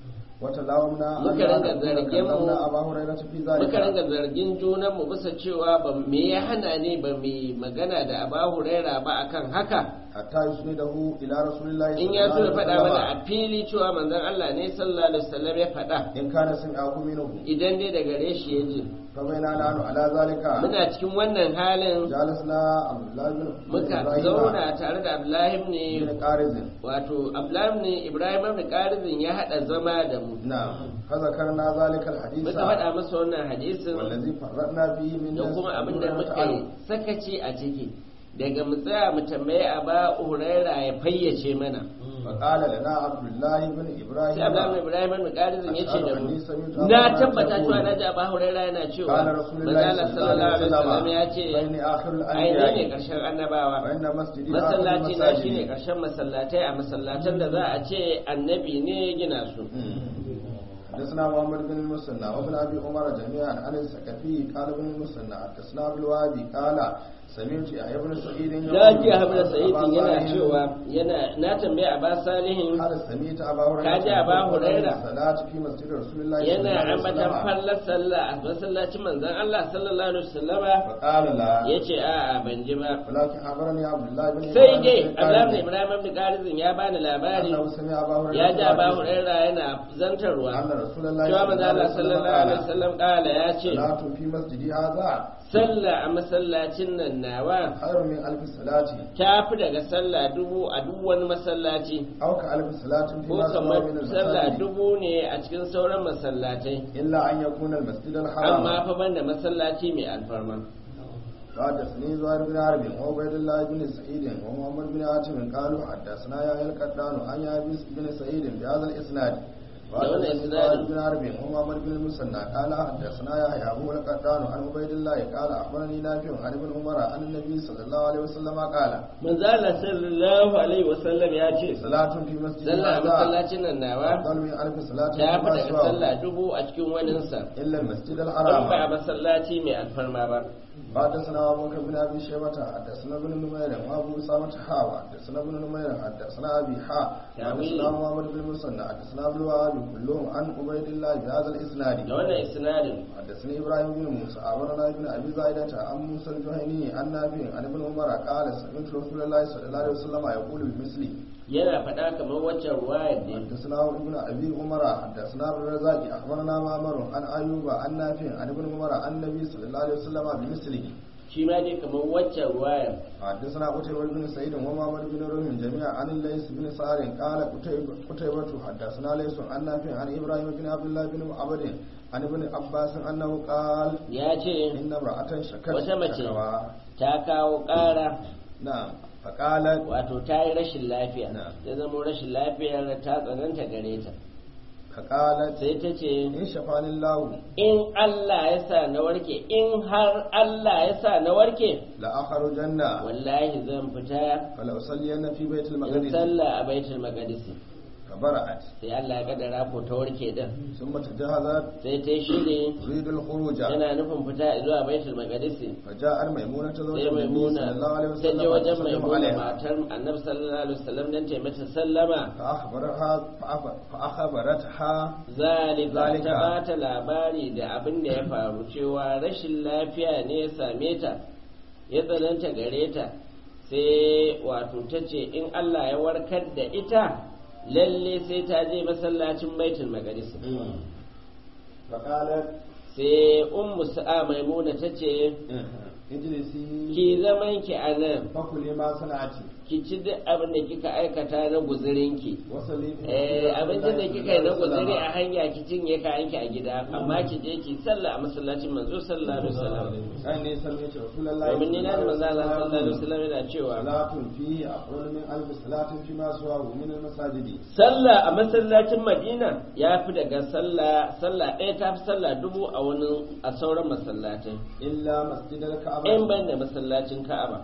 وتلاومنا أن muka ringa نكون zargin mu كلمنا أبا هريرة في muka ringa ذلك zargin junan mu bisa cewa ba me ya hana ne ba mu magana da Abu Hurairah ba akan haka حتى يسنده إلى رسول الله in صلى ya الله so ya عليه faɗa mana وسلم a fili cewa manzon Allah ne sallallahu alaihi wasallam ya faɗa إن كان سمعه منه idan dai daga gare shi ya ji فبينا نحن على ذلك muna cikin wannan halin جالسنا عبد الله بن muka إبراهيم zauna tare da Abdullahi ne بن قارز wato Abdullahi ne Ibrahim ibn Qarizin ya hada zama da mu نعم فذكرنا ذلك الحديث muka faɗa masa wannan hadisin والذي فرقنا فيه من da kuma abin da muka yi عنه. sakaci a ciki daga mu tsaya mu tambaye Aba Huraira ya fayyace mana فقال لنا عبد الله بن sai Abdullahi ibn إبراهيم Ibrahim ibn Qarizin ya ce da mu Ashhadu anni sami'tu na Aba tabbata Hurairah cewa yaqulu, na ji Aba Huraira yana cewa قال رسول الله manzo صلى الله sallallahu عليه alaihi wasallam ya ce وسلم فإني آخر ai ne الأنبياء karshen annabawa وإن مسجدي آخر masallaci na shine المساجد karshen masallatai a masallatan da za a ce annabi ne ya gina su حدثنا محمد بن المثنى وابن ابي عمر جميعا عن الثقفي قال ابن المثنى حدثنا ابو الوهابي قال سمعت يحيى بن سعيد na ji Ahmad Sa'idin yana cewa yana na tambaye Aba Salihin هل سمعت أبا هريرة Ka ji Aba Huraira? الصلاة في مسجد رسول الله صلى الله yana عليه ambatan وسلم fallar sallah a masallacin manzon Allah sallallahu alaihi wasallama فقال لا yace a'a ban ji ba ولكن أخبرني عبد الله بن sai إبراهيم dai بن Allah قاسم ibn Ibrahim ibn Qarizin ya bani labari أنه سمع أبا هريرة ya ji Aba يحدث Huraira yana zantarwa أن رسول الله cewa manzon Allah sallallahu alaihi قال wasallam kala ya ce صلاة في مسجدي هذا sallah a masallacin nan nawa خير من ألف صلاة ta fi daga sallah dubu a duk wani masallaci أو كألف صلاة ko فيما سوى kamar من sallah المساجد dubu ne a cikin sauran masallatai إلا أن يكون المسجد amma الحرام fa banda masallaci mai alfarma حدثني زهير بن حرب وعبيد الله بن سعيد ومحمد بن حاتم قالوا حدثنا يا القطان عن يابس بن سعيد بهذا الاسناد وحدثني الإسناد. زهير بن حرب ومحمد بن المثنى قال حدثنا يا ابو القطان عن عبيد الله قال اخبرني نافع عن ابن عمر عن النبي صلى الله عليه وسلم قال manzo Allah sallallahu alaihi wasallam ya ce صلاة في مسجد sallah a هذا masallacin nan nawa أفضل من ألف صلاة ta fi فيما daga سواه sallah dubu a cikin waninsa إلا المسجد an ba a الحرام masallaci mai alfarma ba حدثنا أبو بكر بن أبي شيبة حدثنا ابن نمير وأبو أسامة حاوى حدثنا ابن نمير حدثنا أبي حا حدثنا محمد بن مسنى حدثنا أبو الوهاب كلهم عن عبيد الله بهذا الإسناد da wannan isnadin حدثني إبراهيم بن موسى أمرنا ابن أبي زايدة عن موسى الجهني عن نافع عن ابن عمر قال سمعت رسول الله صلى الله عليه وسلم يقول بمثله yana faɗa kamar waccan ruwayar ne حدثنا ابن ابي عمر حدثنا ابن الرزاق اخبرنا معمر عن ايوب عن نافع عن ابن عمر عن النبي صلى الله عليه وسلم بمثله shi ma dai kamar waccan ruwayar حدثنا قتيبة بن سعيد ومعمر بن روح جميعا عن الليث بن سعد قال قتيبة قتيبة حدثنا ليث عن نافع عن ابراهيم بن عبد الله بن عبد عن ابن عباس انه قال ya ce ان امرأة شكت wata mace شكوى ta kawo ƙara نعم فقالت wato ta yi rashin lafiya Na. ya zama rashin lafiyar ta tsananta gare ta فقالت sai ta ce ان شفاني الله in Allah ya sa na warke in har Allah ya sa na warke لأخرجن wallahi zan fita فلأصلين في بيت in المقدس sallah a baitul maqdis فبرأت sai Allah ya kaddara ko ta warke din ثم تجهزت sai ta yi shiri تريد الخروج tana nufin fita zuwa baitul maqdis فجاء ميمونة زوج sai النبي maimuna صلى الله عليه ta je وسلم wajen فسلم maimuna عليها matar annabi sallallahu alaihi wasallam dan ta yi mata sallama فأخبرها فأخ- فأخبرتها zalika Zalika. ta bata labari da abin da ya faru cewa rashin lafiya ne ya same ta ya tsananta gare ta sai wato ta ce in Allah ya warkar da ita lalle sai ta je masallacin baitul maqdis فقالت sai ummu sa'a maimuna ta ce اجلسي ki zaman ki a nan فكلي ما صنعت ki ci duk abin da kika aikata na guzurinki وصلي في eh مسجد abincin da رسول kika yi na الله صلى الله guzuri عليه a hanya ki cinye kayanki a gida amma ki je ki sallah a masallacin manzo sallallahu alaihi wasallam وسلم. أني سمعت رسول الله domin ni na da manzo Allah sallallahu alaihi وسلم wasallam yana cewa صلاة فيه أفضل من ألف صلاة فيما سواه من المساجد sallah a masallacin Madina ya fi daga sallah sallah ɗaya ta fi sallah dubu a wani a sauran masallatai إلا مسجد الكعبة in ban da masallacin Ka'aba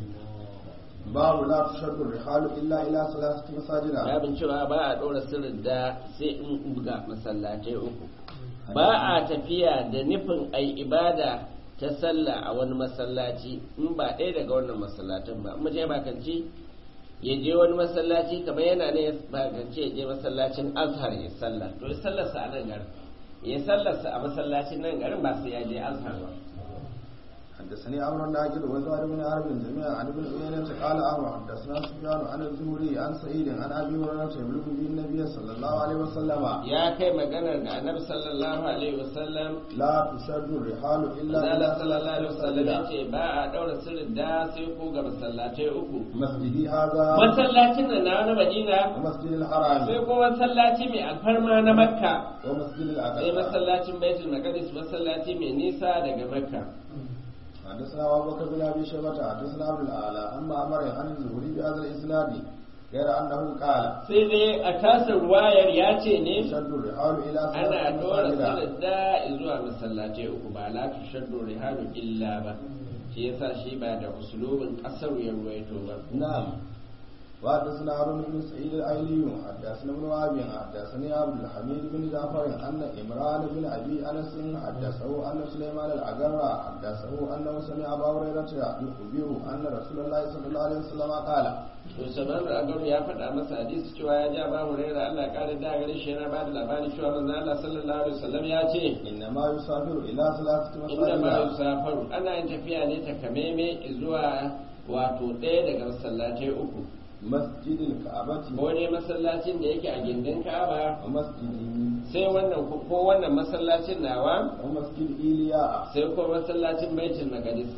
باب لا تشد الرحال إلا إلى ثلاثة مساجد babin cewa ba a ɗora sirrin da sai in buga masallatai uku ba a tafiya da nufin ai ibada ta sallah a wani masallaci in ba ɗaya daga wannan masallatan ba mu je bakanci ya je wani masallaci kamar yana ne ya bakanci ya je masallacin azhar ya sallah to ya sallarsa a nan garin ya sallarsa a masallacin nan garin ba sai ya je azhar ba حدثني عمرو الناجد وزهير بن حرب جميعا عن ابن عيينة قال عمرو حدثنا سفيان عن الزهري عن سعيد عن ابي هريرة يبلغ به النبي صلى الله عليه وسلم ya kai maganar da annabi sallallahu alaihi wasallam لا تشد الرحال الا Allah الى sallallahu alaihi wasallam ya مساجد ce ba a daura sirrin da sai ko ga masallatai uku مسجدي هذا masallacin da na na Madina ومسجد الحرام sai ko masallaci mai alfarma na Makka ومسجد sai الاقصى masallacin Baitul Maqdis masallaci mai nisa daga Makka حدثنا ابو بكر بن ابي شيبه حدثنا عبد الاعلى اما امر عن الزهري بهذا الاسناد غير انه قال sai dai a tasir ruwayar ya ce ne تشد الرحال الى ana ثلاثة dora مساجد sirrin da zuwa masallatai uku ba la tushaddu rihalu illa ba shi yasa shi ba da usulubin kasar ya ruwaito ba نعم وحدثنا هارون بن سعيد الايلي حدثنا ابن وهب حدثني عبد الحميد بن جعفر ان عمران بن ابي انس حدثه ان سليمان الاغرى حدثه انه سمع ابا هريره يخبر ان رسول الله صلى الله عليه وسلم قال to sabar da agaru ya faɗa masa hadisi cewa ya ja ba hurairah Allah ya kare da gare shi yana ba da labari cewa manzo Allah sallallahu alaihi wasallam ya ce انما يسافر الى ثلاثه inda ma مساجد yusafaru ana yin tafiya ne ta kameme zuwa wato ɗaya daga masallatai uku مسجد الكعبه ko ne masallacin da yake a gindin Ka'aba ومسجد sai wannan ko ko wannan masallacin nawa ومسجد ايلياء sai ko masallacin Baitul Maqdis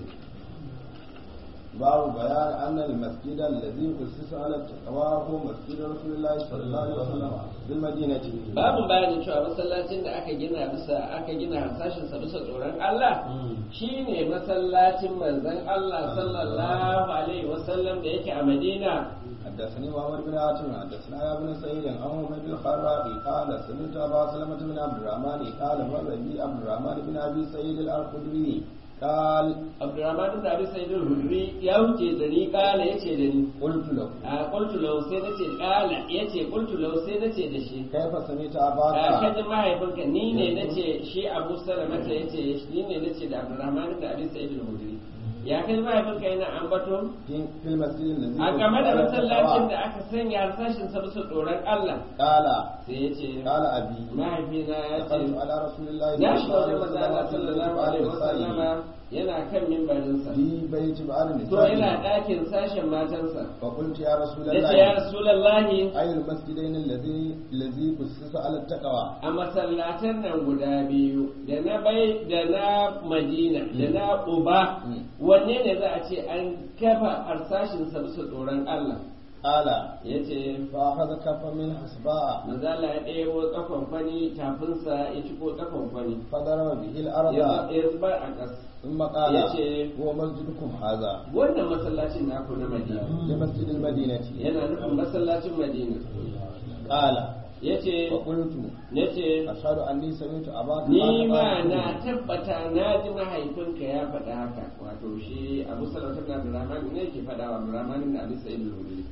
باب بيان ان المسجد الذي اسس على التقوى هو مسجد رسول الله صلى الله عليه وسلم بالمدينه babu bayanin cewa masallacin da aka gina bisa aka gina harsashin sa bisa tsoron Allah shine masallacin manzon Allah sallallahu alaihi wasallam da yake a Madina حدثني محمد بن عاصم حدثنا يا ابن سعيد عن حميد الخراقي قال سمعت ابا سلمة بن عبد الرحمن قال مر بي عبد الرحمن بن ابي سعيد الخدري قال Abdurrahman da Abi Sa'id al-Hudri ya wuce da ni kala yace da ni قلت له a qultu law sai nace kala yace qultu law sai nace da shi كيف سمعت a اباك kaji mahaifinka ni ne nace shi Abu Salamata yace ni ne nace da Abdurrahman da Abi Sa'id al-Hudri ya kaji mahaifinka yana ambato في في المسجد الذي a game da أسس على masallacin da التقوى. aka sanya harsashin sa bisa tsoron Allah قال sai yace قال ابي mahaifina ya ce دخلت على رسول الله ya صلى shiga الله wajen عليه manzo Allah وسلم sallallahu alaihi في wasallama yana kan mimbarinsa في بيت بعض to yana النساء ɗakin sashen matansa فقلت يا رسول ya ce ya الله rasulallahi أي المسجدين الذي الذي أسس على التقوى a masallatan nan guda biyu da na bai da na madina da na uba Mm. wanne ne za a ce an kafa harsashin sa bisa tsoron Allah قال ya ce فأخذ كفا من حسباء manzala ya ɗebo tsakon kwani tafinsa ya ciko tsakon kwani فضرب به الأرض ya ya zubar a ƙasa ثم قال yace- هو مسجدكم هذا wannan masallacin naku na madina لمسجد المدينة yana nufin masallacin madina قال ya ce فقلت ya ce أشهد أني سمعت أباك ni قال ma قال na tabbata na ji mahaifinka ya faɗa haka wato shi abu salatu da abdurrahman ne ke faɗa wa abdurrahman da abu sa'id al-hudri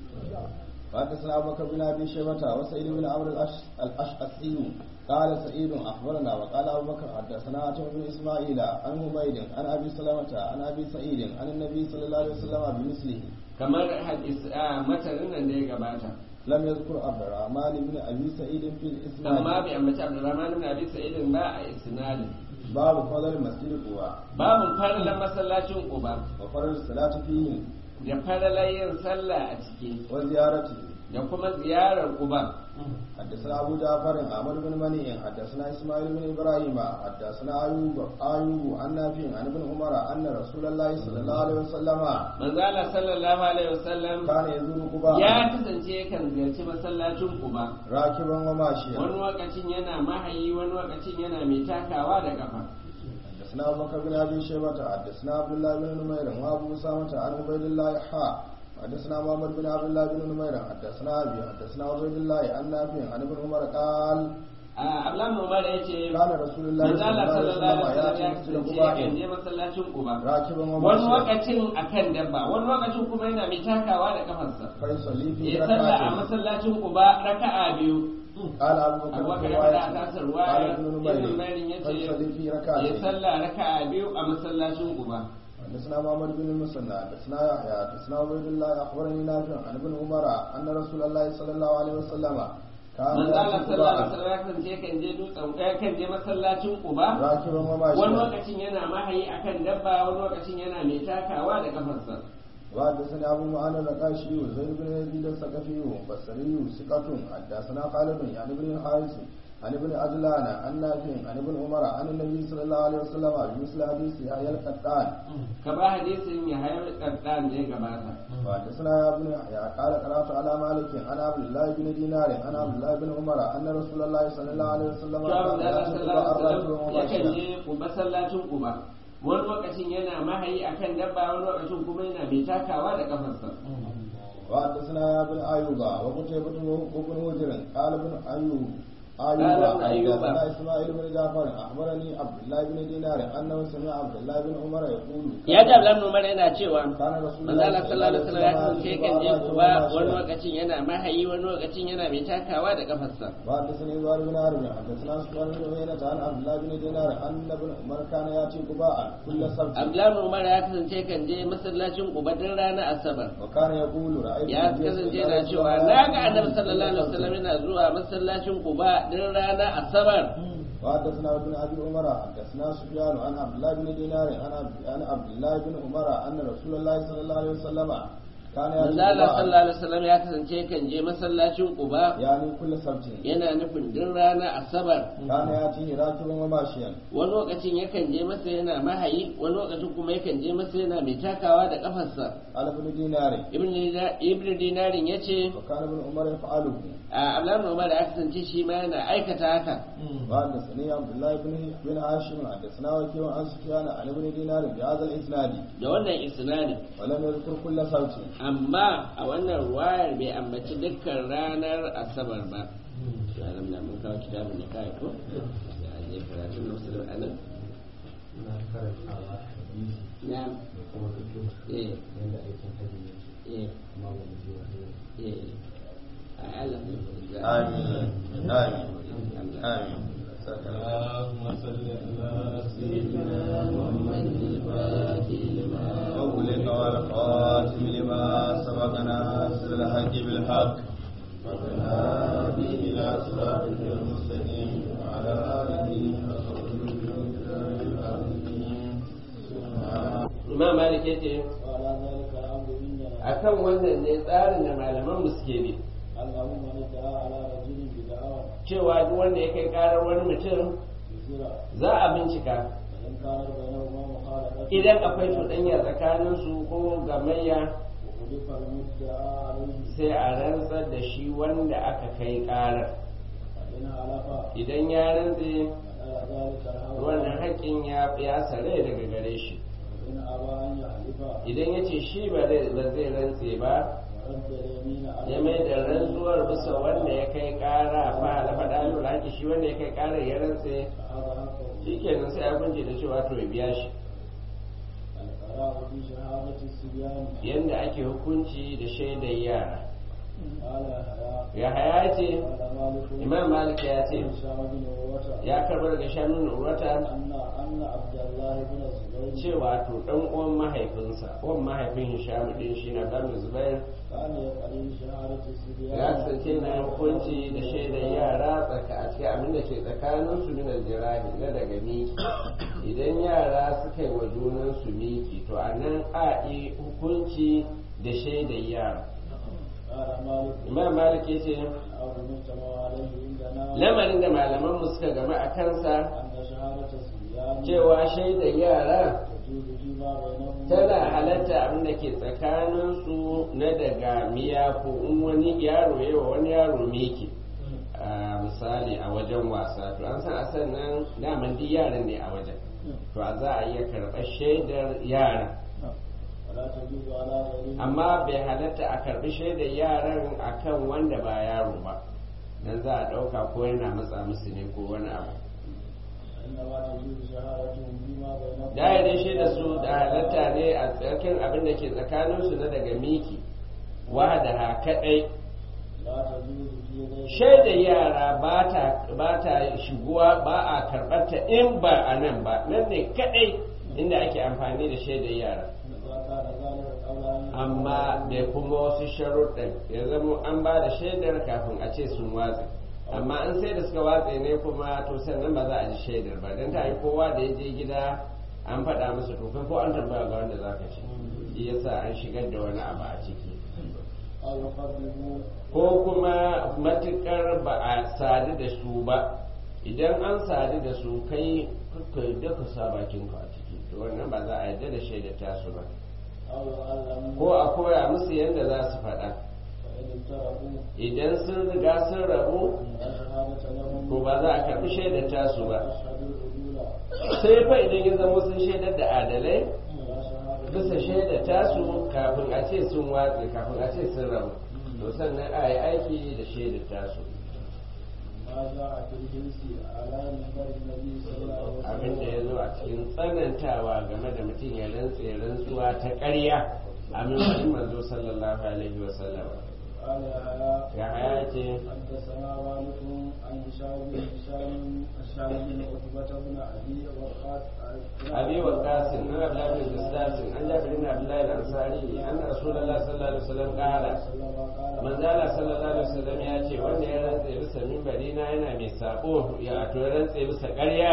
حدثنا أبو بكر بن أبي شيبة وسعيد بن عمرو الأش- الأشعثي قال سعيد أخبرنا وقال أبو بكر حدثنا عتب بن إسماعيل عن حميد عن أبي سلمة عن أبي سعيد عن النبي صلى الله عليه وسلم بمثله kamar hadis a matarin nan da ya gabata لم يذكر عبد الرحمن بن أبي سعيد في الإسناد amma bai ambaci abdurrahman da abu sa'id ba a isnadin باب فضل مسجد قباء babu faralan masallacin uba وفضل الصلاة فيه da faralan yin sallah a ciki وزيارته da kuma ziyarar uba حدثنا أبو جعفر عمر بن منيع حدثنا إسماعيل بن إبراهيم حدثنا أيوب أيوب عن نافع عن ابن عمر أن رسول الله صلى الله عليه وسلم manzala sallallahu alaihi wasallam كان يزور قباء ya kasance yakan ziyarci masallacin uba راكبا وماشيا wani lokacin yana mahayi wani lokacin yana mai takawa da kafa حدثنا أبو بكر بن أبي شيبة حدثنا عبد الله بن نمير وأبو أسامة عن عبيد الله حاء حدثنا محمد بن عبد الله بن نمير حدثنا أبي حدثنا عبيد الله عن نافع عن ابن عمر قال Abdullahi Umar ya ce كان رسول الله manzo صلى Allah الله عليه sallallahu alaihi وسلم wasallam ya kasance يأتي مسجد yakan قباء je masallacin Quba راكبا wani وماشيا lokacin akan dabba wani lokacin kuma yana mai takawa da kafarsa فيصلي في ya salla a ركعتين masallacin Quba raka'a biyu قال أبو بكر Abu Bakar في ya faɗa a روايته tasar قال waya ابن Ibn نمير Mairin ya ce فيصلي في ya ركعتين salla raka'a biyu a masallacin Quba حدثنا محمد بن المثنى حدثنا يحيى حدثنا عبيد الله اخبرني نافع عن ابن عمر ان رسول الله صلى الله عليه وسلم كان manzo Allah يأتي sallallahu alaihi قباء wasallam ya kasance yakan je dutsen yakan je masallacin Quba راكبا wani وماشيا lokacin yana mahayi akan dabba wani lokacin yana mai takawa da kafarsa وحدثني ابو معان الرقاشي وزيد بن يزيد الثقفي بصري ثقة حدثنا خالد يعني بن الحارث عن ابن عجلان عن نافع عن ابن عمر عن النبي صلى الله عليه وسلم بمثل حديث يحيى القطان ka ba hadisin ya hayar kaddan da ya gabata وحدثنا يا ابن يحيى قال قرات على مالك عن عبد الله بن دينار عن عبد الله بن عمر ان رسول الله صلى الله عليه وسلم Shawar كان da Allah يأتي sallallahu قباء alaihi راكبا wasallam yakan وماشيا je masallacin Quba wani lokacin yana mahayi akan dabba wani lokacin kuma yana mai takawa da kafarsa وحدثنا يا ابن ايوب وقتيبة وابن هجر قال ابن ايوب قال أيوب ابن أيوب حدثنا إسماعيل بن جعفر أخبرني عبد الله بن دينار أنه سمع عبد الله بن عمر يقول ya ji Abdullahi Umar yana cewa كان رسول manzo Allah sallallahu alaihi wasallam ya kasance kan je يقول Quba wani lokacin yana mahayi wani lokacin yana mai takawa da kafarsa وحدثني زهير بن حرب حدثنا سفيان بن عيينة عن عبد الله بن دينار أن ابن عمر كان يأتي قباء كل سبت Abdullahi Umar ya kasance kan je masallacin Quba din ranar Asabar وكان يقول رأيت ya النبي kasance صلى الله yana عليه cewa وسلم na ga annabi sallallahu alaihi wasallam yana zuwa masallacin Quba din ranar Asabar وحدثنا ابن ابي عمر حدثنا سفيان عن عبد الله بن دينار عن عبد- عن عبد الله بن عمر ان رسول الله صلى الله عليه وسلم كان يأتي manzo Allah قباء sallallahu alaihi wasallam ya kasance kan je masallacin Quba يعني كل سبت yana nufin din ranar Asabar كان يأتي راكبا وماشيا wani lokacin yakan je masa yana mahayi wani lokacin kuma yakan je masa yana mai takawa da kafarsa على ابن دينار ibn Dina- ibn dinarin ya ce وكان ابن عمر يفعله a abdullahi umar ya kasance shi ma yana aikata haka وحدثني عبد الله بن بن هاشم حدثنا وكيع عن سفيان عن ابن دينار بهذا الاسناد da wannan isnadin ولم يذكر كل سبت amma a wannan ruwayar bai ambaci dukkan ranar asabar ba to alam na mun kawo kitabun da kai ko ya je karatu na musulun anan na karantawa hadisi na da kuma fito eh yadda aikin hajji yake eh amma ba mu ji wani eh a Allah آمين آمين آمين اللهم صل على سيدنا محمد الفاتح لما أولك والخاتم لما سبقنا ناصر الحق بالحق والهادي إلى صراطك المستقيم وعلى آله وصحبه العظيم Imam Malik yace وعلى ذلك الأمر منا akan wannan ne tsarin da malaman mu suke bi اللهم من ادعى على رجل بدعوى cewa duk wanda ya kai karar wani mutum كثيرة za a bincika وإن كانت بينهما مخالفة idan akwai cuɗanya tsakanin su ko gamayya وأضيف المدعى عليه sai a rantsar da shi wanda aka kai karar فإن علف idan ya rantse فعلى ذلك الحول wannan haƙƙin ya ya sare daga gare shi وإن أبى أن يحلف idan ya ce shi ba zai ba zai rantse ba ورد اليمين على ya mai da rantsuwar bisa wanda ya kai kara fa halafa dalil haƙi shi wanda ya kai karar ya rantse فهذا حقه shikenan sai a kunce da cewa to ya biya shi القراء في شهادة الصبيان yanda ake hukunci da shaidar yara قال يحيى ya haya ce قال مالك imam malik ya ce هشام بن عروة ya karbar daga shanun urwata أن أن عبد الله بن الزبير cewa to dan uwan mahaifinsa uwan mahaifin hisham din shi na dan zubair كان يقري شهادة الصبيان ya kasance na hukunci da shaidar yara tsaka a cikin abin da ke tsakanin su min aljirahi na daga miki idan yara suka yi wa junan su miki to a nan a yi hukunci da shaidar yara قال مالك imam malik ya ce أو المجتمع عليه عندنا lamarin da malaman mu suka gama a kansa أن شهادة الصبيان cewa shaidar yara تجوز فيما بينهم tana halatta abin da ke tsakaninsu na daga miya ko in wani yaro ya wa wani yaro miki a misali a wajen wasa to an san a sannan daman duk yaran ne a wajen to a za a iya karɓar shaidar yara ولا تجوز على غيره amma bai halatta a karɓi shaidar yaran akan wanda ba yaro ba dan za a ɗauka ko yana matsa musu ne ko wani abu إنما تجوز شهادتهم فيما بينهم da ya dai shaida su da halatta ne a tsarkin abin da ke tsakaninsu na daga miki wahada kaɗai لا تجوز في غير shaida yara ba ta ba ta shiguwa ba a karɓar ta in ba a nan ba nan ne kaɗai inda ake amfani da shaidar yara إذا كان ذلك قبل أن amma da kuma wasu sharuɗin ya zama an ba da shaidar kafin a ce sun watse amma an sai da suka watse ne kuma to sannan ba za a ji shaidar ba don ta yi kowa da ya je gida an faɗa masa to kai ko an tambaya ga wanda za ka ci shi yasa an shigar da wani abu a ciki أو يقدموا ko kuma matukar ba a sadu da su ba idan an sadu da su kai ka yadda ka sa bakinka a ciki to wannan ba za a yadda da shaidar tasu ba أو يعلموا ko a koya musu yadda za su faɗa فإن افترقوا idan sun riga sun rabu لا شهادة لهم to ba za a karɓi shaidar tasu ba أشهد العدول sai fa idan ya zama sun shaidar da adalai لا شهادة bisa shaidar tasu kafin a ce sun watse kafin a ce sun rabu to sannan a yi aiki da shaidar tasu ما جاء في الجنس على منبر النبي صلى الله عليه وسلم abin da ya zo a cikin tsanantawa game da mutum ya rantse rantsuwa ta ƙarya a mimbarin manzo sallallahu alaihi wa sallam قال يحيى ya haya ce حدثنا مالك عن هشام بن هشام هشام بن عتبة بن أبي وقاص abi wa qasim an abdullahi bin qasim an jabir bin abdullahi al-ansari anna rasulullahi sallallahu alaihi wasallam qala manzala sallallahu alaihi wasallam ya ce wanda ya rantse bisa mimbari na yana mai sabo ya to ya rantse bisa ƙarya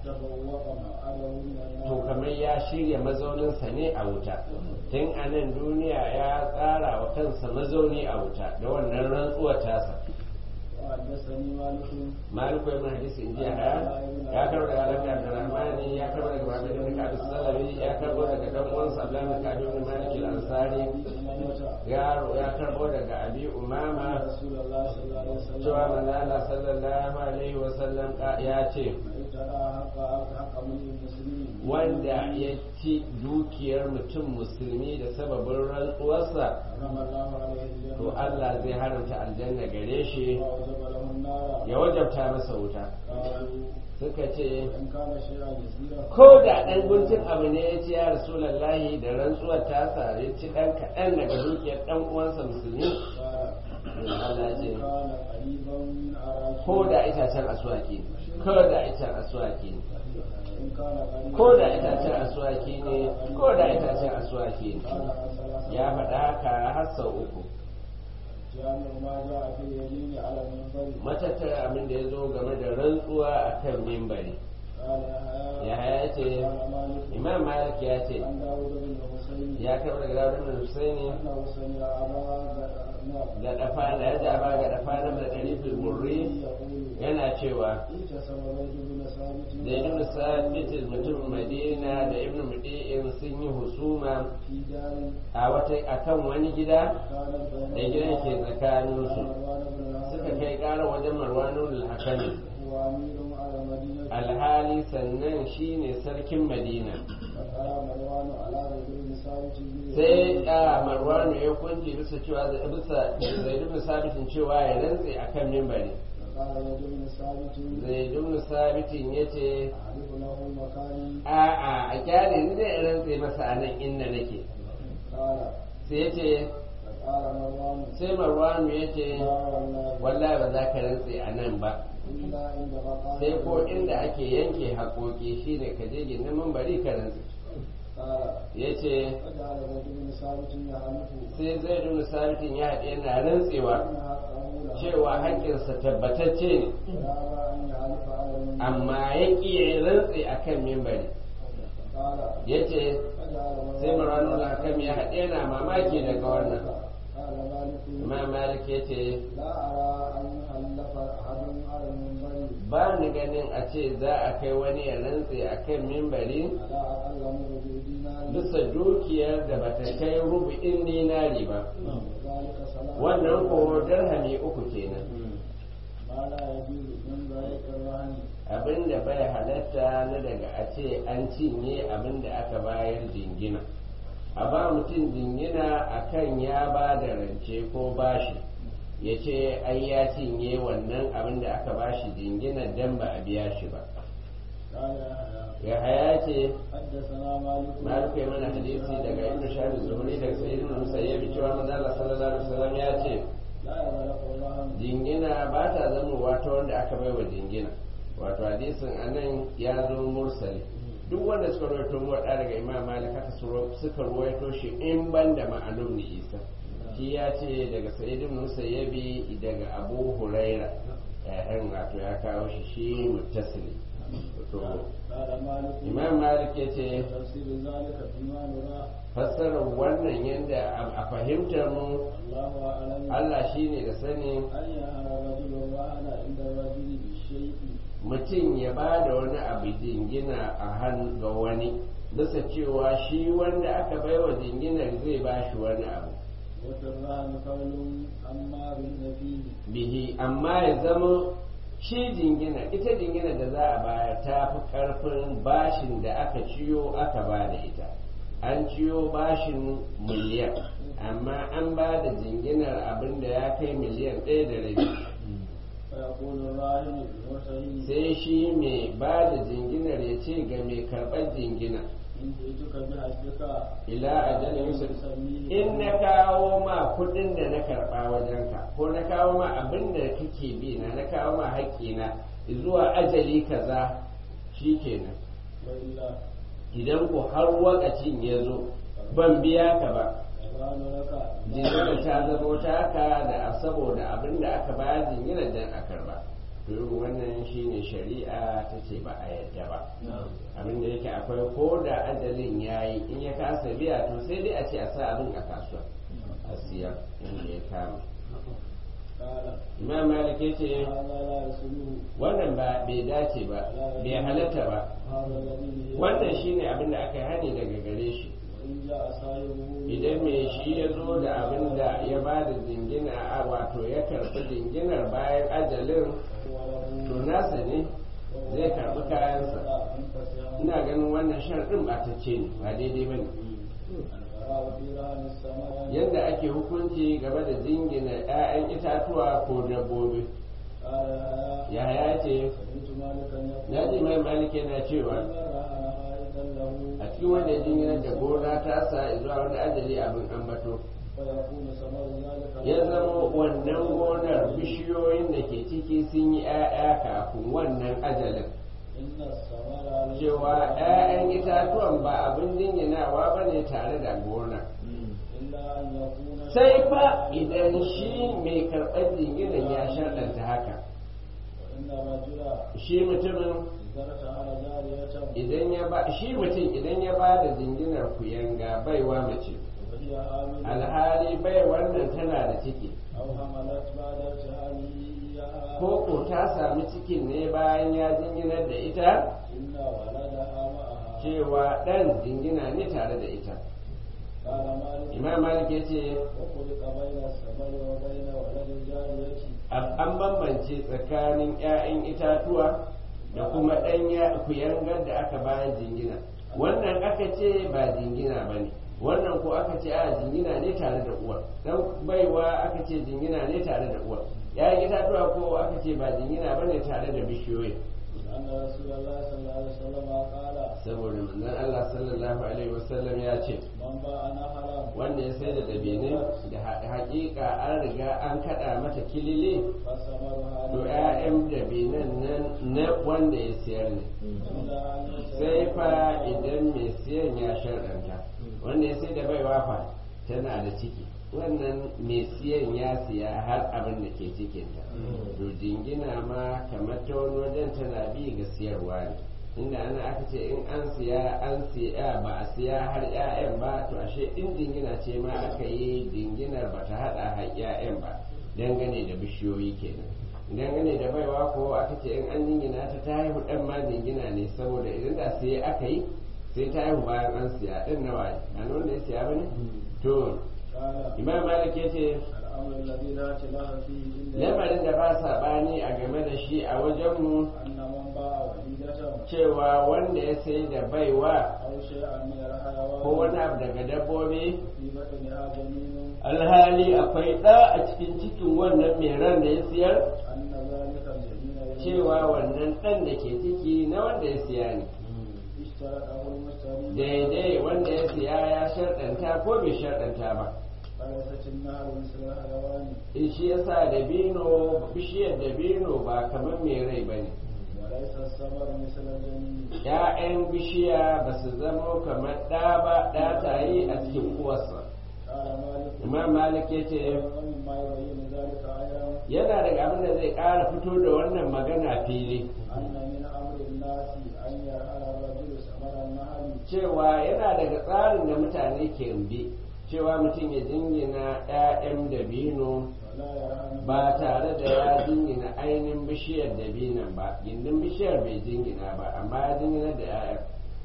to kamar ya shirya mazauninsa ne a wuta tun a nan duniya ya tsara wa kansa mazauni a wuta da wannan rantsuwar tasa وحدثني مالك maliku ibn hadisi in jiya haya ya karbo daga alaƙa abdurrahmani ya karbo daga babu ibn ka'ab salawi ya karbo daga dan uwansa abdullahi bin ka'ab ibn malik al-ansari ya ya karbo daga abi umama رسول الله صلى الله عليه وسلم cewa manzo Allah sallallahu alaihi wa sallam ya ce ترى حق حق من المسلمين wanda ya ci dukiyar mutum musulmi da sababin rantsuwarsa حرم الله عليه الجنة to Allah zai haramta aljanna gare shi وأوجب له النار ya wajabta masa wuta قالوا suka ce إن كان شيئا يسيرا ko da ɗan guntun abu ne ya ce ya rasulallahi da rantsuwar tasa ya ci ɗan kaɗan daga dukiyar ɗan uwansa musulmi قال Allah ce إن كان قريبا من أراك ko da itacen aswaki ne ko da itacen aswaki ne إن كان قريبا ko da itacen aswaki ne ko da itacen aswaki ne قال ثلاثة ya faɗa haka har sau uku جامع ما جاء في اليمين على المنبر matattara abin da ya zo game da rantsuwa a kan mimbari قال ya يحيى haya ce قال مالك imam malik ya ce عن داود بن حسين ya karɓar daga dawud bin husaini أنه سمع أبا نعم ga dafa da ya jaba ga dafa na da ɗarifin burri يقول yana cewa اجتسم زيد بن ثابت da ibn sabitin mutumin madina da ibn mudi'in sun yi husuma في دار a wata akan wani gida كانت da بين gidan ke tsakaninsu مروان بن suka الحكم kai ƙara wajen marwanun al-hakami هو أمير على المدينة alhali sannan shine sarkin madina فقال مروان على زيد بن ثابت sai a marwanu ya kunce bisa cewa bisa zaidu bin sabitin cewa ya rantse akan mimbari فقال زيد بن ثابت zaidu bin sabitin ya ce أعرف له مكاني a'a a kyale ni zai rantse masa a nan inda nake قال sai ya ce فقال مروان sai marwanu ya ce لا والله wallahi ba za ka rantse a nan ba إلا عند مقام sai ko inda ake yanke haƙoƙi shine ka je gindin mambari ka rantse قال ya ce فجعل زيد بن ثابت يعرف sai zai duna sabitin ya haɗe yana rantsewa أن حقه له cewa haƙƙinsa tabbatacce ne ويابى أن يعرف على المنبر amma ya ƙi ya rantse a kan mimbari قال ya ce فجعل sai marwanu hakam ya haɗe yana mamaki daga wannan قال مالك imam malik ya ce لا أرى أن يحلف أحد على المنبر ba ni ganin a ce za a kai wani ya rantse a kan mimbari على أقل من ربع دينار bisa dukiyar da bata kai rubu'in dinari ba وذلك صلاة wannan ko dirhami uku kenan ما لا يجوز من ذلك الرهن abin da bai halatta na daga a ce an cinye abin da aka bayar jingina a ba mutum jingina akan ya ba da rance ko bashi ya ce ai ya cinye wannan abin da aka bashi jingina dan ba a biya shi ba قال يحيى ya haya ce حدثنا مالك malik ya mana hadisi daga ibn shahab zuhri daga sayyid ibn musayyib cewa manzo Allah sallallahu alaihi wasallam ya ce لا يغلق الرهن jingina ba ta zamowa ta wanda aka baiwa jingina wato hadisin anan ya zo mursali duk wanda suka rawaito muwaɗa daga imam malik haka su- suka rawaito shi in ban da ma'anum ni isa shi ya ce daga sa'id ibn musayyabi daga abu huraira yayin wato ya kawo shi shi muttasili to قال مالك imam malik ya ce تفسير ذلك فيما نرى fassarar wannan yadda a fahimtar mu الله أعلم Allah shine da sani أن يهر رجل الرهن عند الرجل بالشيء mutum ya ba da wani abu jingina a hannu ga wani bisa cewa shi wanda aka baiwa jinginar zai ba shi wani abu وفي الرهن قول أما بالنفي bihi amma ya zama shi jingina ita jingina da za a bayar ta fi karfin bashin da aka ciyo aka ba da ita an ciyo bashin miliyan amma an ba da jinginar abin da ya kai miliyan ɗaya da rabi فيقول الراهن للمرتهن sai shi mai ba da jinginar ya ce ga mai karɓar jingina إن جئتك بحجك ila ajalin yusuf يسميه in na kawo ma kudin da na karba wajenka ko na kawo ma abin da kake bi na na kawo ma haƙƙina zuwa ajali kaza shikenan وإلا idan ko har wakacin ya zo ban biya ka ba يبان لك jingina ta zama taka da saboda abin da aka bayar jingina dan a karba to irin wannan shine shari'a ta ce ba a yadda ba abin da yake akwai ko da ajalin yayi in ya kasa biya to sai dai a ce a sa abin a kasuwa a siyar inda ya kama قال imam malik ya ce هذا لا يسلوه wannan ba bai dace ba bai halatta ba هذا الذي wannan shine abin da aka hani daga gare shi وإن جاء صاحبه idan mai shi ya zo da abin da ya ba da jingina a wato ya karɓi jinginar bayan ajalin to nasa ne zai karɓi kayansa ina ganin wannan sharɗin ba ta ce ne ba daidai ba ne yadda ake hukunci game da jingina 'ya'yan itatuwa ko dabbobi yaya ce na ji mai malik yana cewa a cikin wanda ya jingina da gona ta sa zuwa wani ajali abin ambato ya zama wannan gonar bishiyoyin da ke ciki sun yi 'ya'ya kafin wannan ajalin cewa 'ya'yan itatuwan ba abin jinginawa ba ne tare da gona sai fa idan shi mai karɓar jinginan ya sharɗanta haka shi mutumin idan ya ba shi mutum idan ya ba da jinginar kuyanga baiwa mace alhali bai wannan tana da ciki ko ko ta sami cikin ne bayan ya jinginar da ita cewa ɗan jingina ne tare da ita imam malik ya ce an bambance tsakanin 'ya'yan itatuwa da kuma ɗan kuyangar da aka bayan jingina wannan aka ce ba jingina ba ne wannan ko aka ce a jingina ne tare da uwa dan baiwa aka ce jingina ne tare da uwa 'ya'yan itatuwa ko aka ce ba jingina ba ne tare da bishiyoyi saboda manzon Allah sallallahu alaihi wasallam ya ce wanda ya sai da dabine da hakika an riga an kada mata kilile to ƴaƴan dabinan nan na wanda ya siyar ne sai fa idan mai siyan ya sharɗanta wanda ya sai da baiwa fa tana da ciki wannan mai siyan ya siya har abin da ke cikinta to jingina ma kamar ta wani wajen tana bi ga siyarwa ne inda ana aka ce in an siya an siya ba a siya har 'ya'yan ba to ashe in jingina ce ma aka yi jinginar ba ta hada har 'ya'yan ba dangane da bishiyoyi kenan dangane da baiwa ko aka ce in an jingina ta ta haihu dan ma jingina ne saboda idan da sai aka yi sai ta haihu bayan an siya din nawa ne a wanda ya siya bane to imam malik ya ce lamarin da ba saɓani a game da shi a wajenmu cewa wanda ya sai da baiwa ko wani abu daga dabbobi alhali akwai ɗa a cikin cikin wannan mai ran da ya siyar cewa wannan ɗan da ke ciki na wanda ya siya ne daidai wanda ya siya ya sharɗanta ko bai sharɗanta ba in shi yasa dabino bishiyar dabino ba kamar mai rai ba ne ‘ya'yan bishiya ba su zama kamar ɗa ba ɗa tayi a cikin uwarsa imam malik ya ce yana daga abin da zai ƙara fito da wannan magana fili cewa yana daga tsarin da mutane ke bi cewa mutum ya jingina 'ya'yan dabino ba tare da ya jingina ainihin bishiyar dabinan ba gindin bishiyar bai jingina ba amma ya jingina da 'ya'yan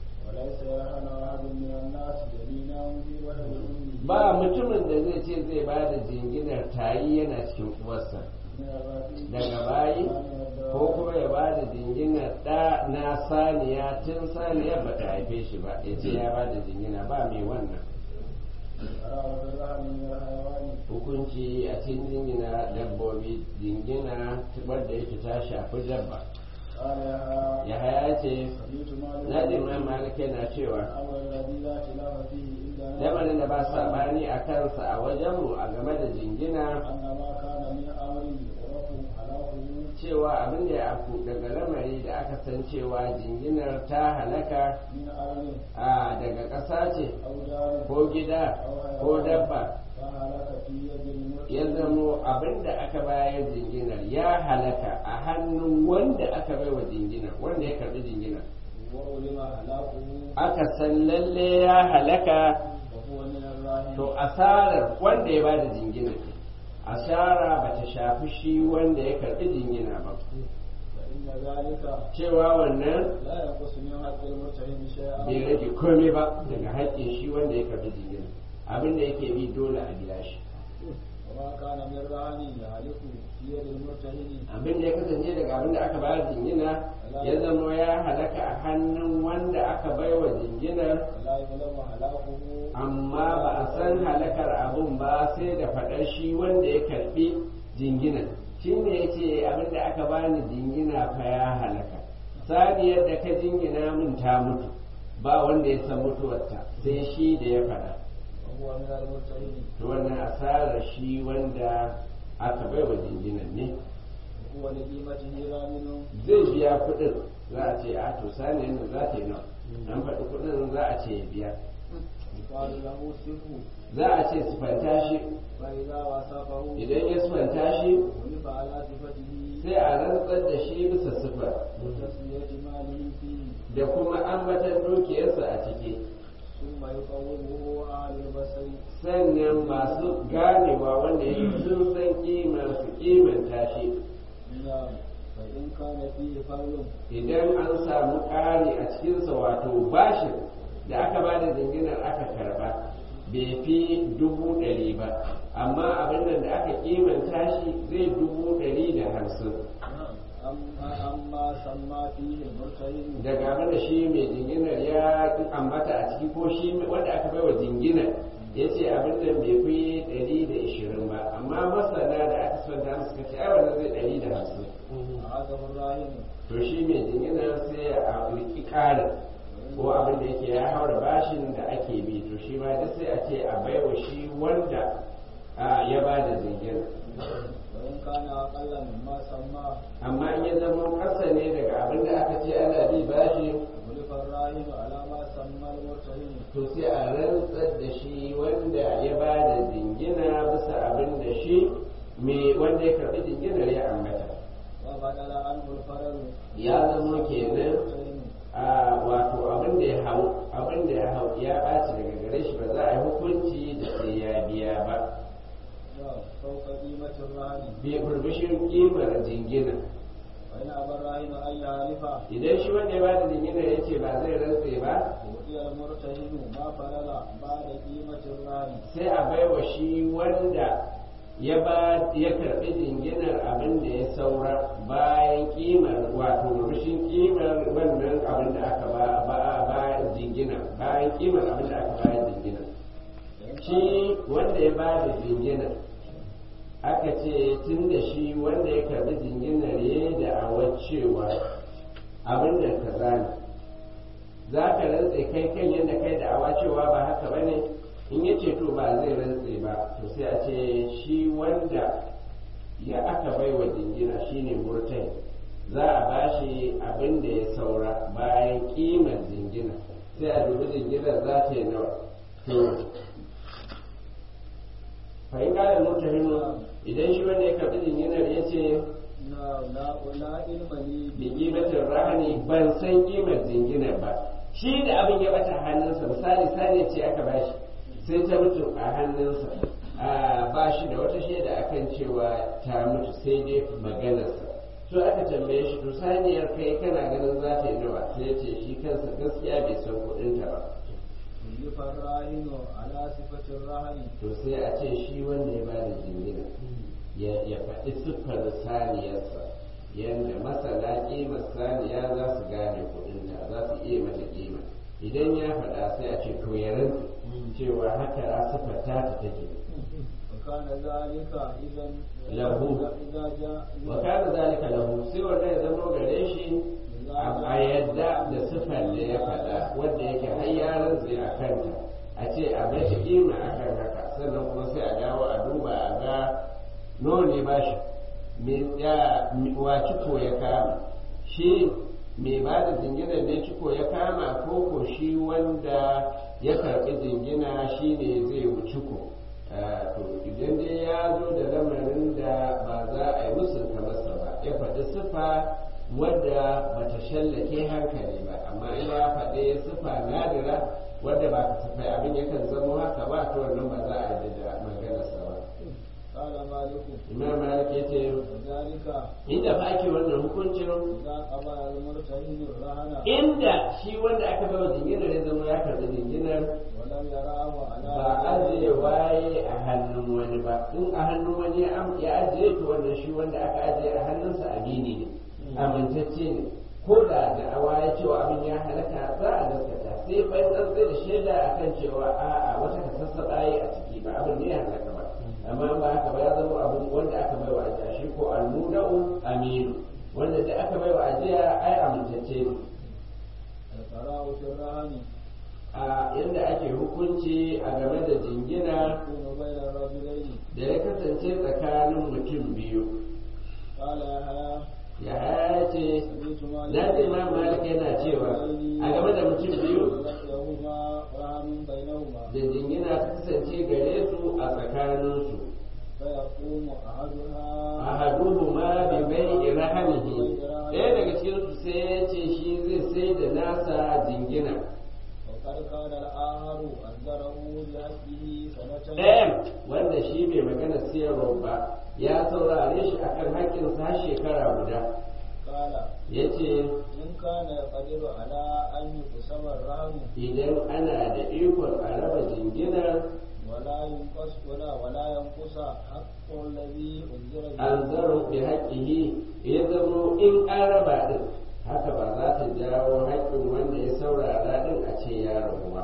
ba mutumin da zai ce zai ba da jinginar tayi yana cikin uwarsa daga bayi ko kuma ya ba da jinginar ɗa na saniya tun saniyar ba ta haife shi ba ya ce ya ba da jingina ba mai wannan وفي الرهن من الحيوان hukunci a cikin jingina dabbobi jingina wadda yake ta shafi dabba قال يا ya haya ce سميت مالك na ji imam malik yana cewa الأمر الذي لا خلاف فيه عندنا lamarin da ba sabani a kansa a wajenmu a game da jingina أن ما كان من أمر يعرف حلاله cewa abin da ya afku daga lamari da aka san cewa jinginar ta halaka من أرض a daga ƙasa ce أو دار ko gida ko dabba فهلك في يد المرسل ya zamo abin da aka bayar jinginar ya halaka a hannun wanda aka bai wa jinginar wanda ya karbi jinginar وعلم هلاكه aka san lalle ya halaka وهو من الراهن to asarar wanda ya bada jinginar asara ba ta shafi shi wanda ya karbi jingina ba فإن ذلك cewa wannan لا ينقص من حق المرتهن شيئا bai rage komai ba daga haƙƙin shi wanda ya karbi jingina abin da yake bi dole a biya shi وما كان من رهن يهلك في يد المرتهن abin da ya kasance daga abin da aka bayar jingina ya zama ya halaka a hannun wanda aka baiwa jinginar ولا يظلم هلاكه amma ba a san halakar abun ba sai da faɗar shi wanda ya karɓi jingina shi ne ya ce abin da aka bani jingina fa ya halaka saniyar da ka jingina min ta mutu ba wanda ya san mutuwarta sai shi da ya faɗa وهو من المرتهن to wannan asarar shi wanda aka bai wa jinginan ne وهو لقيمته رامن zai biya kuɗin za a ce a to saniyar nan za ta yi nawa an faɗi kuɗin za a ce ya biya يقال له سفه za a ce sifanta shi فإذا وصفه idan ya sifanta shi ولف على صفته sai a rantsar da shi bisa sifar وتسمية ماله فيه da kuma ambatan dukiyarsa a ciki ثم يقومه أهل البصر sannan masu ganewa wanda yake sun san kimar su kimanta shi نعم فإن كان فيه فرد idan an samu ƙari a cikinsa wato bashin da aka ba da jinginar aka karba bai fi dubu ɗari ba amma abin nan da aka kimanta shi zai dubu ɗari da hamsin أما أما سمى فيه المرتهن daga abin da shi mai jinginar ya ambata a ciki ko shi wanda aka bai wa jinginar ya ce abin da bai fi ɗari da ishirin ba amma masana da aka sanda musu kace ai wannan zai ɗari da hamsin أعاده الراهن to shi mai jinginar sai a riki ƙarin ko abin da yake ya haura bashin da ake bi to shi ma duk sai a ce a baiwa shi wanda a, ya ba da jinginar وإن كان أقل مما سمى amma in ya zama ƙasa ne daga abin da aka ce ana bi bashi ولف الراهن على ما سمى المرتهن to sai a rantsar da shi wanda ya ba da jingina bisa abin da shi me wanda ya karbi jinginar ya ambata وبدل عنه الفرد ya zama kenan المرتهن a wato abin da ya hau abin da ya hau ya ɓaci daga gare shi ba za a yi hukunci da sai ya biya ba فوق قيمة الرهن bai burbushin kimar jingina وإن أبى الراهن أن يعرف idan shi wanda ya ba da jingina ya ce ba zai rantse ba وأعطي المرتهن ما فرل بعد قيمة الرهن sai a baiwa shi wanda ya ba ya karbi jinginar abin da ya saura bayan kimar wato rushin kimar wannan abin da aka ba ba ba jingina bayan kimar abin da aka bayar jingina shi wanda ya ba da jingina aka ce tun da shi wanda ya karbi jinginar ya da awar cewa abin da kaza ne za ka rantse kai kan yadda kai da awa cewa ba haka ba ne in ya ce to ba zai rantse ba to sai a ce shi wanda ya aka bai wa jingina shine murtai za a ba shi abin da ya saura bayan kimar jingina sai a dubi jinginar za ta yi nawa to fahim ƙarin mutahinu idan shi wanda ya karɓi jinginar ya ce لا لا لا علم لي bi kimatin rahani ban san kimar jinginar ba shi da abin ya bata hannunsa misali sani ce aka bashi sai ta mutu a hannunsa a ba shi da wata shaida akan cewa ta mutu sai dai maganarsa to aka tambaye shi to saniyar kai kana ganin za ta yi nawa sai ya ce shi kansa gaskiya bai san kuɗinta ba يلف الراهن على صفة الرهن to sai a ce shi wanda ya bada jingina ya ya faɗi siffar saniyarsa yadda masana ƙimar saniya za su gane kuɗinta za su iya mata ƙima idan ya faɗa sai a ce to ya rantse cewa haka sifar ta ta take وكان ذلك إذا له. إذا جاء wa kana zalika lahu sai wanda ya zama gare shi a yadda da sifar da ya faɗa wanda yake har ya rantse a kanta a ce a mace kima a kan haka sannan kuma sai a dawo a duba a ga nawa ne ba shi me ya wa ciko ya kama shi mai ba da jingina ne ciko ya kama ko ko shi wanda ya karɓi jingina shi ne zai wuci ko to idan dai ya zo da lamarin da ba za a yi musunta masa ba ya faɗi sifa wadda ba ta shallake hankali ba amma in ya faɗi sifa nadira wadda ba ka sifai abin yakan zama haka ba to wannan ba za a yi da maganarsa ba قال مالك imam malik ya ce وذلك inda fa ake wannan hukuncin إذا قضى المرتهن الرهن inda shi wanda aka bai wa jinginar ya zama ya karɓi jinginar ولم يراه على ba ajiye waye a hannun wani ba in a hannun wani ya am- ya ajiye to wannan shi wanda aka ajiye a hannunsa amini ne amintacce ne ko da da'awa ya cewa abin ya halaka za a gaskata sai bayan an tsaye da shaida akan cewa a'a wata ka sassaɓa yi a ciki ba abin ne ya halaka ba amma ba haka ba ya zama abin wanda aka bai wa ajiya shi ko almudau aminu wanda da aka bai wa ajiya ai amintacce ne القراء في الرهن a yadda ake hukunci a game da jingina يكون بين الرجلين da ya kasance tsakanin mutum biyu قال يحيى ya haya ce سمعت مالك na ce ma malik yana cewa a game da mutum biyu لهما رهن بينهما da jingina ta kasance gare su a tsakaninsu فيقوم أحدها ahaduhu ma bi bai rahanihi ɗaya daga cikinsu sai ya ce shi zai sai da nasa jingina وقد كان الآخر أنذره بحسبه سنة ɗayan wanda shi bai magana siyarwa ba ya saurare shi akan haƙƙinsa har shekara guda قال ya ce إن كان يقدر على أن يقسم الرهن idan ana da ikon a raba jinginar ولا ينقص ولا ولا ينقص حق الذي أنذر به an zaro bi haƙƙihi ya zamo in an raba ɗin haka ba za ta jawo haƙƙin wanda ya saurara ɗin a ce ya rabu ba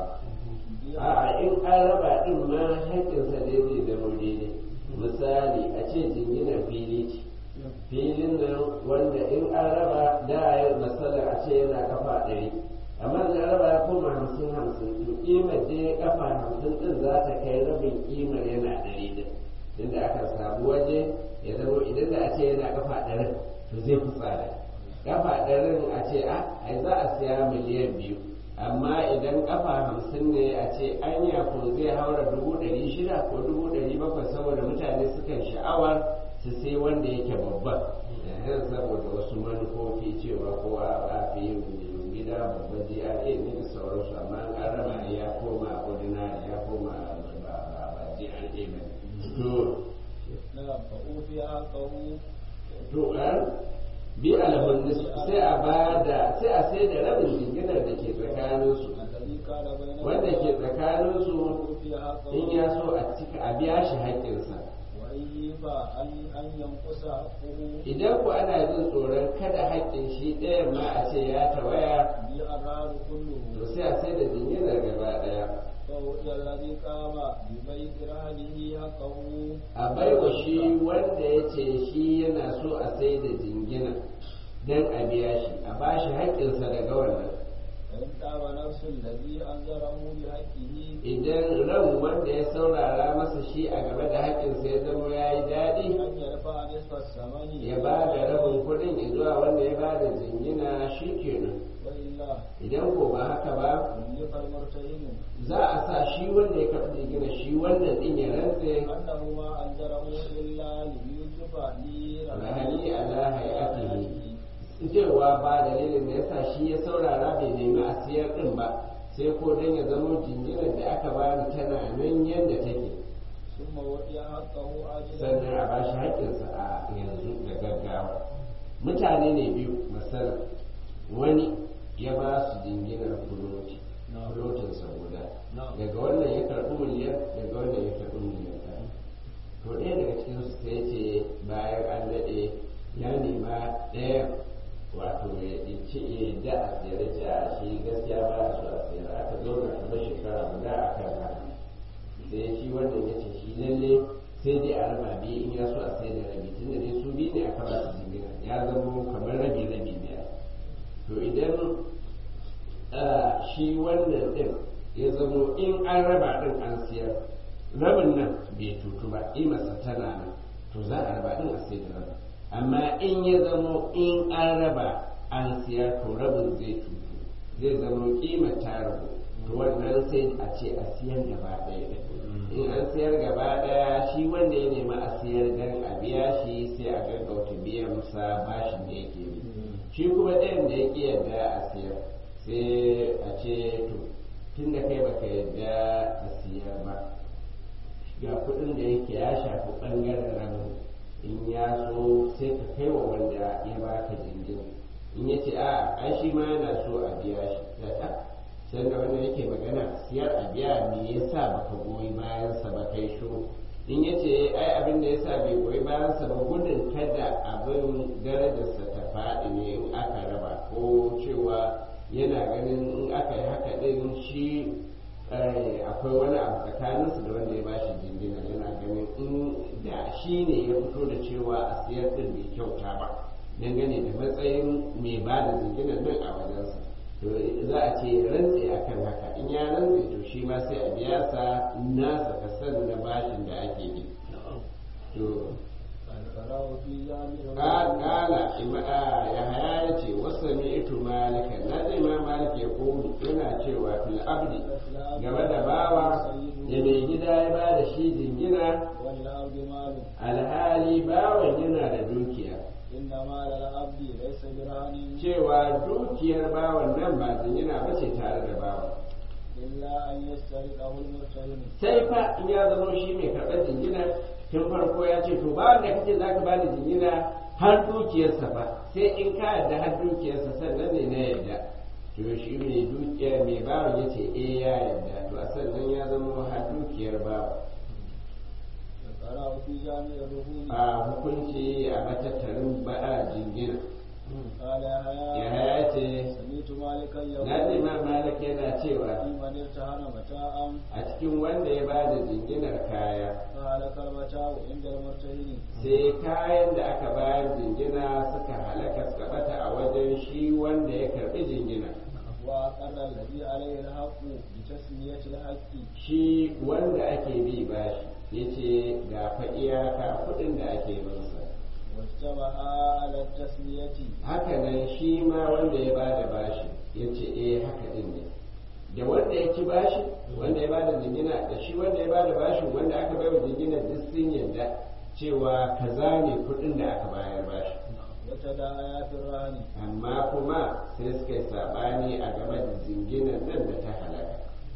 a'a in an raba ɗin ma haƙƙinsa dai zai zama daidai misali a ce jinginar fili ce filin nan wanda in an raba da ya masala a ce yana kafa ɗari amma da raba ya koma hamsin hamsin to ƙimar dai kafa hamsin ɗin za ta kai rabin ƙimar yana ɗari ɗin inda aka samu waje ya zama idan da a ce yana kafa ɗarin to zai fi tsada kafa ɗarin a ce a ai za a siya miliyan biyu amma idan kafa hamsin ne a ce anya ko zai haura dubu ɗari shida ko dubu ɗari bakwai saboda mutane sukan sha'awar su sai wanda yake babban yanzu saboda wasu manufofi cewa ko a fi yin gida babban GRA ne da sauransu amma an raba ya koma ordinary ya koma ba ba ba GRA ba to نعم فأوفي حقه to an bi alhun sai a bada sai a sai da rabin jinginar da ke tsakaninsu الذي كان بينهما wanda ke tsakaninsu فأوفي حقه in ya so a cika a biya shi haƙƙinsa وإن يبى أن أن ينقص حقه idan ku ana jin tsoron kada haƙƙin shi ɗayan ma a ce ya tawaya بالأراد كله to sai a sai da jinginar gaba ɗaya فأوتي الذي قام ببيت رهنه حقه a baiwa shi wanda ya ce shi yana so a sai da jingina don a biya shi a ba shi haƙƙinsa daga wannan فإن تاب نفس الذي أنذره بحقه idan ran wanda ya saurara masa shi a game da haƙƙinsa ya zama ya yi daɗi أن يرفع نصف الثمن ya ba da rabin kuɗin zuwa wanda ya ba da jingina shi kenan وإلا idan ko ba haka ba كلف المرتهن za a sa shi wanda ya karɓi jingina shi wannan ɗin ya rantse أنه ما أنذره إلا ليوسف rahali ala hayatihi cewa ba dalilin da yasa shi ya saurara bai nemi a siyar ɗin ba sai ko dan ya zama jinginar da aka bani tana nan yadda take ثم وضع حقه عاجلا sannan a bashi haƙƙinsa a yanzu da gaggawa mutane ne biyu masana wani ya ba su jinginar fuloti fulotinsa guda daga wannan ya karɓi miliyan daga wannan ya karɓi miliyan ɗaya to ɗaya daga cikin su sai ce bayan an daɗe ya nema ɗaya wato ya ci ya da a tsere ce a shi gaskiya ba su a tsere lalle sai dai a raba biyu in ya so a sai da rabi tunda dai su biyu ne aka ba su jingina ya zama kamar rabi rabi ne to idan shi wannan din ya zamo in an raba din an siyar rabin nan bai tutu ba imarsa tana nan to za a raba din a sai da rabin amma in ya zamo in an raba an siyar to rabin zai tutu zai zamo kimar ta rabu to wannan sai a ce a siyar gaba ɗaya in an siyar gaba ɗaya shi wanda ya nemi a siyar dan a biya shi sai a gaggauta biyan sa bashin da yake bi shi kuma ɗayan da ya ƙi yadda a siyar sai a ce to tun da kai baka yadda a siyar ba ga kuɗin da yake ya shafi ɓangaren ramin in ya so sai ka kai wa wanda ya baka jingina in ya ce a ai shi ma yana so a biya shi da sanda wanda yake magana siyar a biya me yasa baka goyi bayansa ba kai shiru in ya ce ai abin da yasa bai goyi bayansa ba gudun kada abin darajarsa ta faɗi ne in aka raba ko cewa yana ganin in aka yi haka ɗin shi akwai wani abu tsakaninsu da wanda ya bashi jingina yana ganin in da shi ne ya fito da cewa a siyar ɗin bai kyauta ba dangane da matsayin mai ba da jinginan nan a wajensa to za a ce rantse a kan haka in ya rantse to shi ma sai a biya sa nasa kasan na bashin da ake yi to kala ya haya ya ce wasu ito malika na zai ma malika ya komu yana cewa fil abdi game da bawa da mai gida ya ba da shi jingina alhali bawan yana da dukiya cewa dukiyar bawan nan ba jingina ba ce tare da bawan sai fa in ya zama shi mai karɓar jingina tun farko ya ce to ba da kake za ka bani jingina har dukiyarsa ba sai in ka yarda har dukiyarsa sannan ne na yarda to shi mai dukiya mai bawa ya ce eh ya yarda to a sannan ya zama har dukiyar bawa a hukunci a matattarin ba'a jingina ya haya ce na ce ma malik yana cewa a cikin wanda ya ba da jinginar kaya sai kayan da aka bayar jingina suka halaka suka bata a wajen shi wanda ya karbi jingina shi wanda ake bi bashi ya ce ga fa iyaka kuɗin da ake binsa haka nan shi ma wanda ya bada bashi ya ce eh haka din ne da wanda ya ci bashi wanda ya bada jingina da shi wanda ya bada bashi wanda aka bai wa jingina duk sun yadda cewa kaza ne kuɗin da aka bayar bashi wata da ayatul rahani amma kuma sai suka yi sabani a game da jinginan nan da ta halaka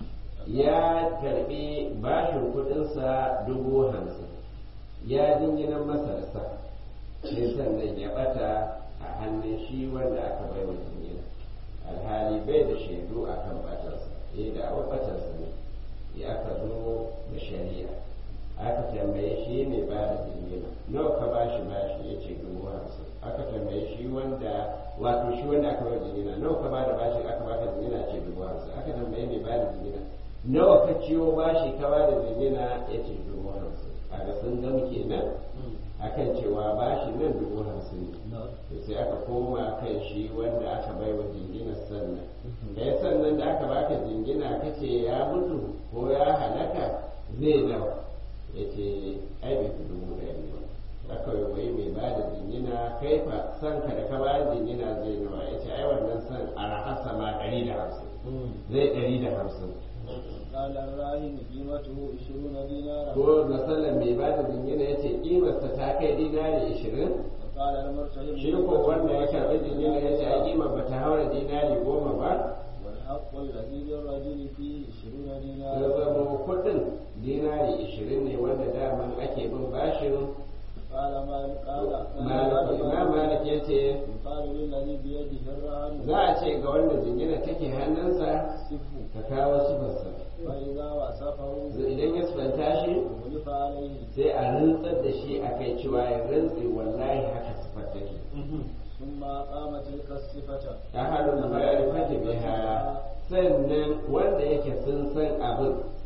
ya karbi bashin kudinsa dubu hamsin ya jinginan masa da sa sai sannan ya bata a hannun shi wanda aka bai wa jingina alhali bai da shaidu a kan batarsa ya da awa batarsa ne ya aka zo da shari'a aka tambaye shi ne ba da jingina nawa ka bashi bashi ya ce dubu hamsin aka tambaye shi wanda wato shi wanda aka bai jingina nawa ka bada bashi aka baka jingina ce dubu hamsin aka tambaye mai bada jingina nawa ka ciwo bashi ka bada jingina ya ce dubu hamsin a ga sun gama kenan akan cewa bashi nan dubu hamsin ne sai aka koma kan shi wanda aka bai wa jingina sannan da ya sannan da aka baka jingina kace ya mutu ko ya halaka zai nawa ya ce ai bai fi dubu ɗari ba aka wai mai ba da jingina kai fa san ka da ka ba da jingina zai nawa ya ce ai wannan san a rahasa ma ɗari da hamsin zai ɗari da hamsin قال الراهن قيمته 20 دينارا ko masallan mai ba da jingina ya ce ƙimarsa ta kai dinari ishirin وقال المرتهن shi ko wanda ya karɓi jingina ya ce a ƙimar ba ta haura dinari goma ba والحق الذي للرجل فيه 20 ya دينارا zama kuɗin dinari ishirin ne wanda daman ake bin bashin قال مالك قال malik imam malik ya ce يقال للذي بيده الرهن za a ce ga wanda jingina take hannunsa سفه ka kawo sifarsa فإذا وصفه idan ya sifanta shi غلف عليه sai a rantsar da shi a kai cewa ya rantse wallahi haka sifar take ثم أقام تلك الصفة ta halin ma'arifati biha sannan wanda yake sun san abin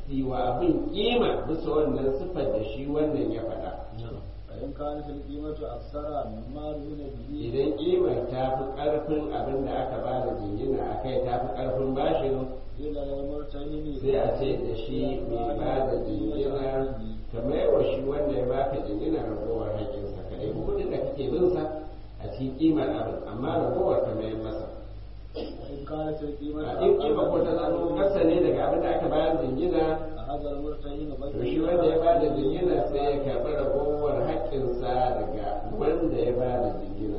siwa abin kima bisa wannan siffar da shi wannan ya faɗa فإن كانت القيمة أكثر مما دون به idan kimar ta fi ƙarfin abin da aka ba da jingina a kai ta fi ƙarfin bashin إلى المرتهن sai a ce da shi mai ba da jingina kamar yawa shi wanda ya baka jingina ragowar haƙinsa ka ɗaya kuɗin da kake bin sa a cikin kimar abin amma ragowar ka mayar masa وإن كانت القيمة a in kima ko ta zama kasa ne daga abin da aka bayar jingina هذا المرتهن to shi wanda ya ba da jingina sai ya karɓi ragowar haƙƙinsa daga wanda ya ba da jingina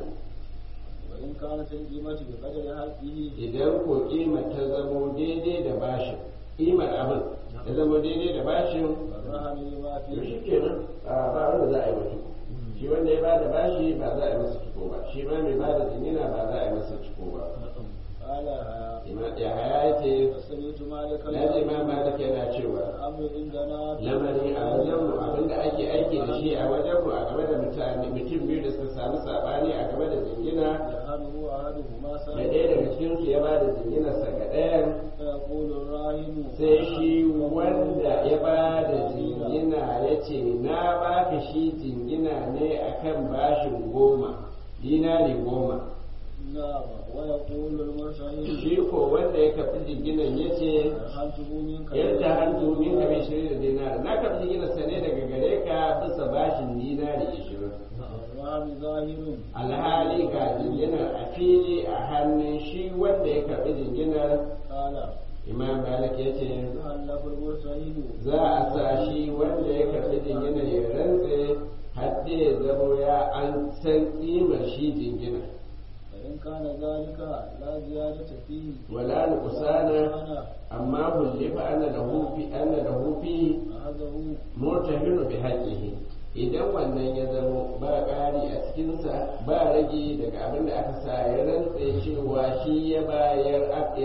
وإن كانت القيمة بقدر حقه idan ko kimar ta zamo daidai da bashin kimar abin ta zamo daidai da bashin فالرهن لما to shi فيه kenan a ba wanda za a yi wa ciko shi wanda ya bada bashi ba za a yi masa ciko ba shi ma mai bada jingina ba za a yi masa ciko ba قال Ima- ya haya ya ce فسمعت مالك na ji ma malik yana cewa الأمر عندنا lamari a wajenmu abinda ake aiki da shi a wajenmu a game da mutane mutum biyu da suka samu sabani a game da jingina يرهنه أحدهما da سائل ɗaya daga cikinsu ya bada jinginarsa ga ɗayan فيقول الراهن sai shi wanda ya ba da jingina ya ce na baka shi jingina ne akan bashin goma dinari goma نعم ويقول المرتهن shi ko wanda ya kafi jinginan ya ce يرهنته منك yadda hannu min ka bai shirin da dinari na kafi jinginan sa ne daga gare ka bisa bashin dinari ishirin الرهن ظاهر alhali ga jinginar a fili a hannun shi wanda ya kafi jinginar قال imam malik ya ce يهلك المرتهن za a sa shi wanda ya karɓi jingina ya rantse har da ya zamo ya an san ƙimar shi jingina فإن كان ذلك لا زيادة فيه wala nuqsana أنا amma hullifa anna lahu fi anna lahu fi أخذه murtahinu bi haqqihi idan wannan ya zamo ba ƙari a cikinsa ba rage daga abin da aka sa ya rantse cewa shi ya bayar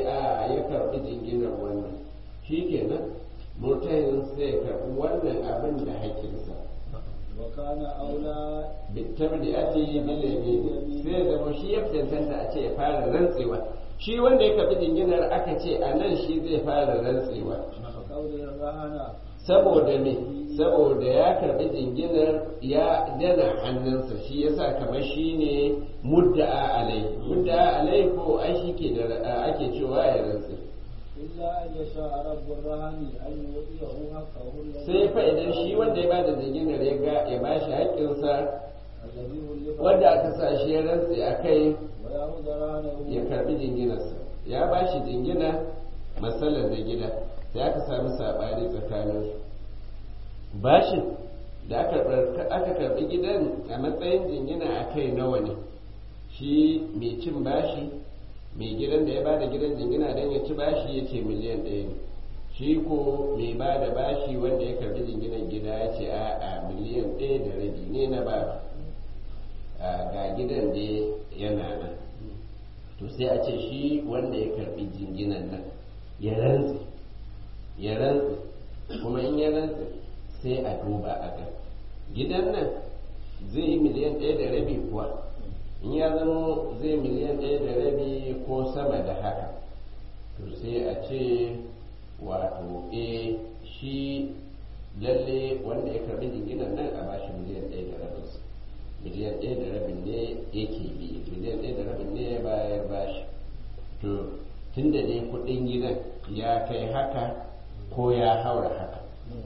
a ya karɓi jinginar wannan shi kenan murtahin sai ya karɓi wannan abin da haƙƙinsa وكان أولى bitabdi'ati bil yamin sai zama shi ya cancanta a ce ya fara rantsewa shi wanda ya karbi jinginar aka ce a nan shi zai fara rantsewa فقول الرهن saboda me saboda ya karbi jinginar ya dana hannunsa shi yasa kamar shi ne mudda'a alai mudda'a alai ko ai shi ke da ake cewa ya rantse إلا أن يشاء رب الرهن أن يعطيه حقه الذي sai fa idan shi wanda ya bada jinginar ya ga ya bashi haƙƙinsa الذي ولف wanda aka sa shi ya rantse a kai ويأخذ رهنه ya karbi jinginarsa ya ba shi jingina matsalar da gida sai aka sami saɓani tsakaninsu bashin da aka bar- aka karbi gidan a matsayin jingina a kai nawa ne shi mai cin bashi mai gidan da ya ba da gidan jingina don ya ci bashi ya ce miliyan ɗaya ne shi ko mai ba da bashi wanda ya karbi jinginan gida ya ce a'a miliyan ɗaya da rabi ne na ba ga gidan da yana nan to sai a ce shi wanda ya karbi jinginan nan ya rantse ya rantse kuma in ya rantse sai a duba a ga gidan nan zai yi miliyan ɗaya da rabi kuwa in ya zama zai miliyan ɗaya da rabi ko sama da haka to sai a ce wato e shi lalle wanda ya karbi jinginan nan a bashi miliyan ɗaya da rabinsa miliyan ɗaya da rabin ne yake bi miliyan ɗaya da rabin ne ya bayar bashi to tun da dai kuɗin gidan ya kai haka ko ya haura haka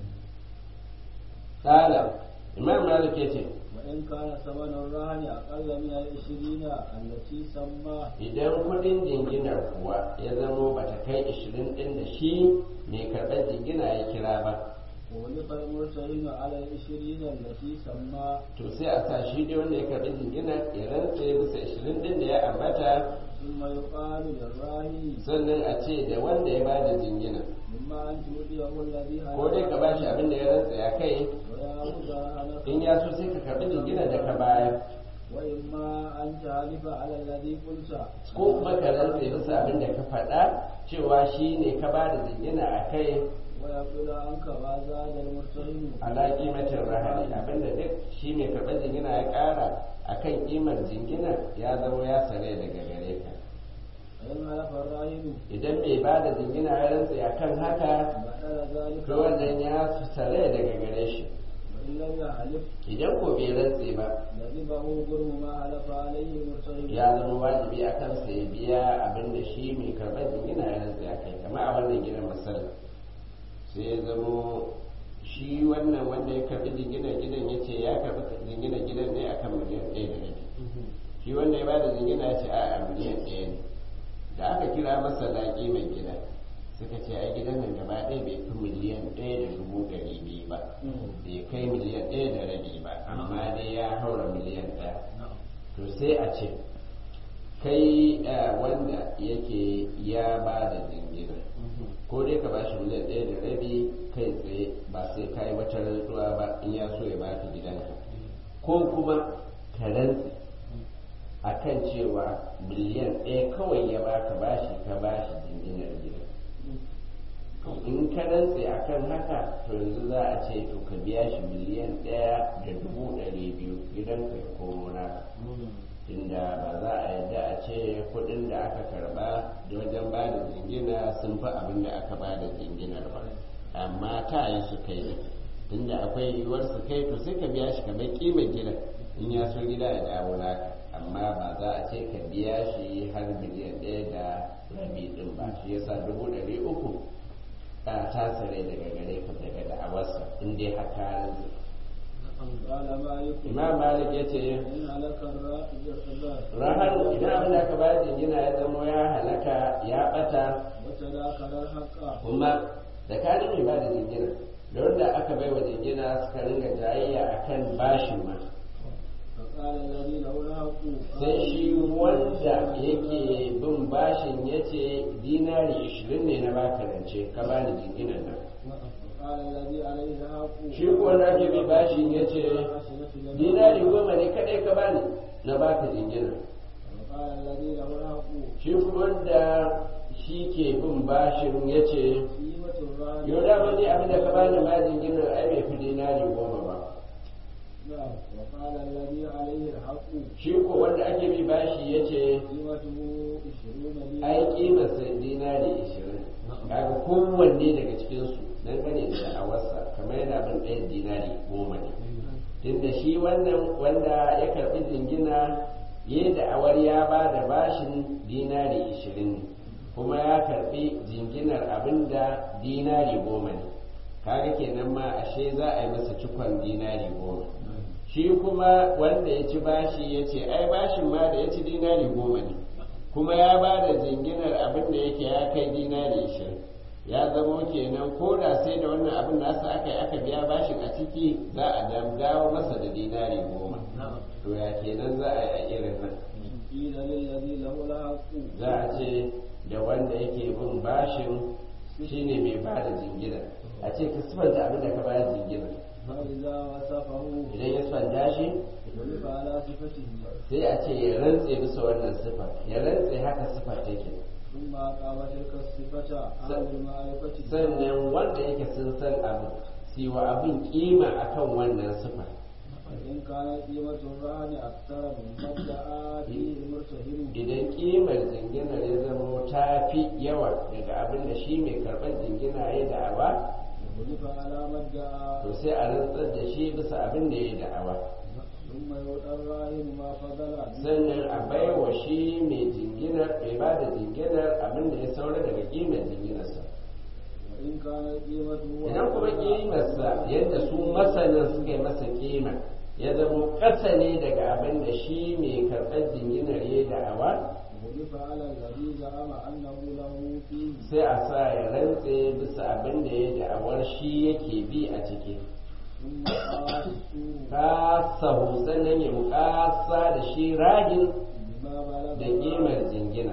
ƙala imam malik ya ce وإن كان ثمن الرهن أقل من العشرين التي سمى idan kuɗin jinginar kuwa ya zamo bata kai ishirin ɗin da shi mai karɓar jingina ya kira ba ولف المرتهن على العشرين التي سمى to sai a sa shi dai wanda ya karɓi jingina ya rantse bisa ishirin ɗin da ya ambata ثم يقال للراهن sannan a ce da wanda ya bada jingina مما أن تؤتيه الذي ko dai ka bashi abin da ya rantse a kai ويأخذ رهنك in ya so sai ka karɓi jingina da ka bayar وإما أن تحلف على الذي قلت ko kuma ka rantse bisa abin da ka faɗa cewa shi ne ka bada jingina a kai ويقول عنك ما زاد المرتهن ala kimatin rahani abinda duk shi mai karɓar jingina ya ƙara a kan ƙimar jingina ya zama ya sare daga gare ka فإن حلف الراهن idan mai ba da jingina ya rantse a kan haka بدل ذلك to wannan ya tare daga gare shi وإن لم يحلف idan ko bai rantse ba لزمه غرم ما حلف عليه مرتهن ya zama wajibi a kansa ya biya abin da shi mai karɓar jingina ya rantse a kai kamar a wannan gidan masala sai ya zamo shi wannan wanda ya karɓi jingina gidan ya ce ya karɓi jingina gidan ne akan miliyan ɗaya da rabi shi wanda ya ba da jingina ya ce a miliyan ɗaya ne da aka kira masa laƙi mai gida suka ce ai gidan nan gaba ɗaya bai fi miliyan ɗaya da dubu ɗari biyu ba bai kai miliyan ɗaya da rabi ba amma dai ya haura miliyan ɗaya to sai a ce kai eh, wanda yake ya ba da jingina ko dai ka bashi miliyan ɗaya da rabi kai tsaye ba sai ka yi wata rantsuwa ba in ya so ya baka gidanka ko kuma ka rantse a kan cewa miliyan ɗaya kawai ya baka bashi ka bashi jinginar gidan in ka rantse a kan haka to yanzu za a ce to ka biya shi miliyan ɗaya da dubu ɗari biyu gidanka ya komo naka inda ba za a yadda a ce kuɗin da aka karba da wajen ba da jingina sun fi abin da aka ba da jinginar ba amma ta yi su kai ne tunda akwai yiwuwar su kai to sai ka biya shi kamar kimar gidan in ya so gida ya dawo naka amma ba za a ce ka biya shi har miliyan ɗaya da rabi ɗin ba shi yasa dubu ɗari uku ta tasare daga gare ka daga da'awarsa in dai haka rantsi قال مالك imam malik ya ce إن هلك الرائد rahar idan abin da aka bayar jingina ya zamo ya halaka ya bata وتذاكر الحق kuma tsakanin mai bada jingina da wanda aka bai wa jingina suka ringa jayayya akan bashin ma فقال الذي له الحق sai shi wanda yake bin bashin ya ce dinari ishirin ne na baka rance ka bani jinginan nan وقال الذي عليه الحق shi ko wanda ake bi bashin ya ce dinari goma ne kadai ka bani na baka jingina وقال الذي له الحق shi kuma wanda shi ke bin bashin ya ce قيمة الرهن yau da wani abin da ka bani ma jingina ai bai fi dinari goma ba نعم وقال الذي عليه الحق shi ko wanda ake bi bashi ya ce قيمته عشرون ai دينار kimarsa dinari ishirin kaga kowanne daga cikinsu dangane da da'awarsa kamar yana bin ɗayan dinari goma ne tunda shi wannan wanda ya karɓi jingina ya yi da'awar ya ba da bashin dinari ishirin ne kuma ya karɓi jinginar abin da dinari goma ne kaga kenan ma ashe za a yi masa cikon dinari goma shi kuma wanda ya ci bashi ya ce ai bashin ma da ya ci dinari goma ne kuma ya ba da jinginar abin da yake ya kai dinari ishirin ya zamo kenan ko da sai da wannan abin nasa aka yi aka biya bashin a ciki za a dawo masa da dinari goma to ya kenan za a yi a irin nan قيل للذي له الحق za a ce da wanda yake bin bashin shine mai ba da jingina a ce ka sifanta abin da ka bayar jingina فإذا وصفه idan ya sifanta shi ولف على صفته sai a ce ya rantse bisa wannan sifa ya rantse haka sifa take ثم أقام تلك الصفة أهل المعرفة sannan wanda yake sun san abin siwa abin kima akan wannan sifa فإن كانت قيمة الرهن أكثر مما ادعى فيه المرتهن idan kimar jinginar ya zama ta fi yawa daga abin da shi mai karɓar jingina ya da'awa ولف على ما ادعى to sai a rantsar da shi bisa abin da ya da'awa ثم يؤتى الراهن ما فضل sannan a baiwa shi mai jinginar mai ba da jinginar abin da ya saura daga kimar jinginarsa وإن كانت قيمته idan kuma kimarsa yadda su masanin suka yi masa kima ya zama ƙasa ne daga abin da shi mai karɓar jinginar ya da'awa ولف على الذي زعم أنه له فيه sai a sa ya rantse bisa abin da ya da'awar shi yake bi a ciki ثم قاسوا kasahu sannan ya mukasa da shi ragin بما بلغ da kimar jingina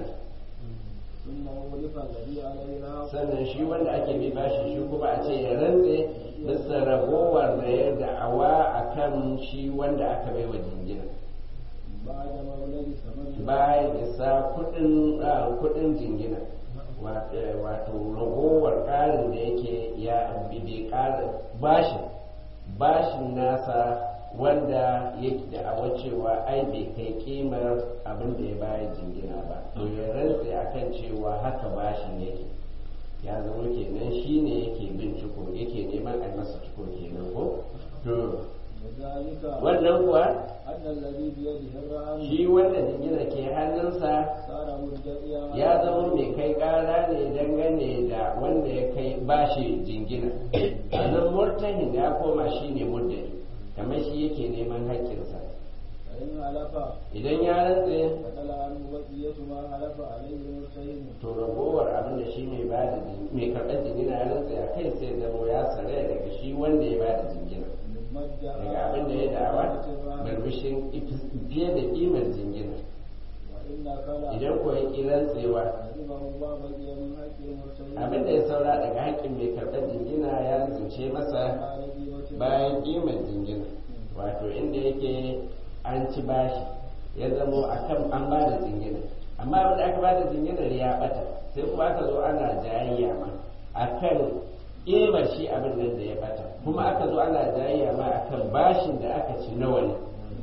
ثم ولف الذي عليه الحق sannan shi wanda ake bi bashi shi kuma a ce ya rantse bisa ragowar da ya da'awa a kan shi wanda aka bai wa jingina بعد مولد ثمن bayan isa kudin ah, kudin jingina Wa- eh, wato ragowar ƙarin da yake ya bi bai ƙara bashin bashin nasa wanda yake da awa cewa ai bai kai kimar abin da ya bayar jingina ba to ya rantse akan cewa haka bashin yake ya zama kenan shi ne yake bin ciko yake neman a masa ciko kenan ko to وذلك wannan kuwa أن الذي بيده الرهن shi wanda jingina ke hannunsa صار مدعيا ya zama mai kai kara ne dangane da wanda ya kai bashi jingina sannan murtahin ya koma shi ne muddai kamar shi yake neman haƙƙinsa فإن حلف idan ya rantse فدل عنه بقية ما حلف عليه المرتهن to ragowar abin da shi mai ba da mai karɓar jingina ya rantse a kai sai zama ya tsare daga shi wanda ya ba da jingina مما ادعى daga abin da ya dawa barbishin fiye da ƙimar jingina وإن كلا idan ko ya ƙi rantsewa عزمه الله بقي من حق المرتهن abin da ya saura daga haƙƙin mai karɓar jingina ya rince masa على قيمة bayan ƙimar jingina wato inda yake an ci bashi ya zamo a kan an ba da jingina amma abin da aka ba da jinginar ya ɓata sai kuma aka zo ana jayayya ma a kan ƙimar shi abin nan da ya ɓata kuma aka zo ana jayayya ma a kan bashin da aka ci nawa ne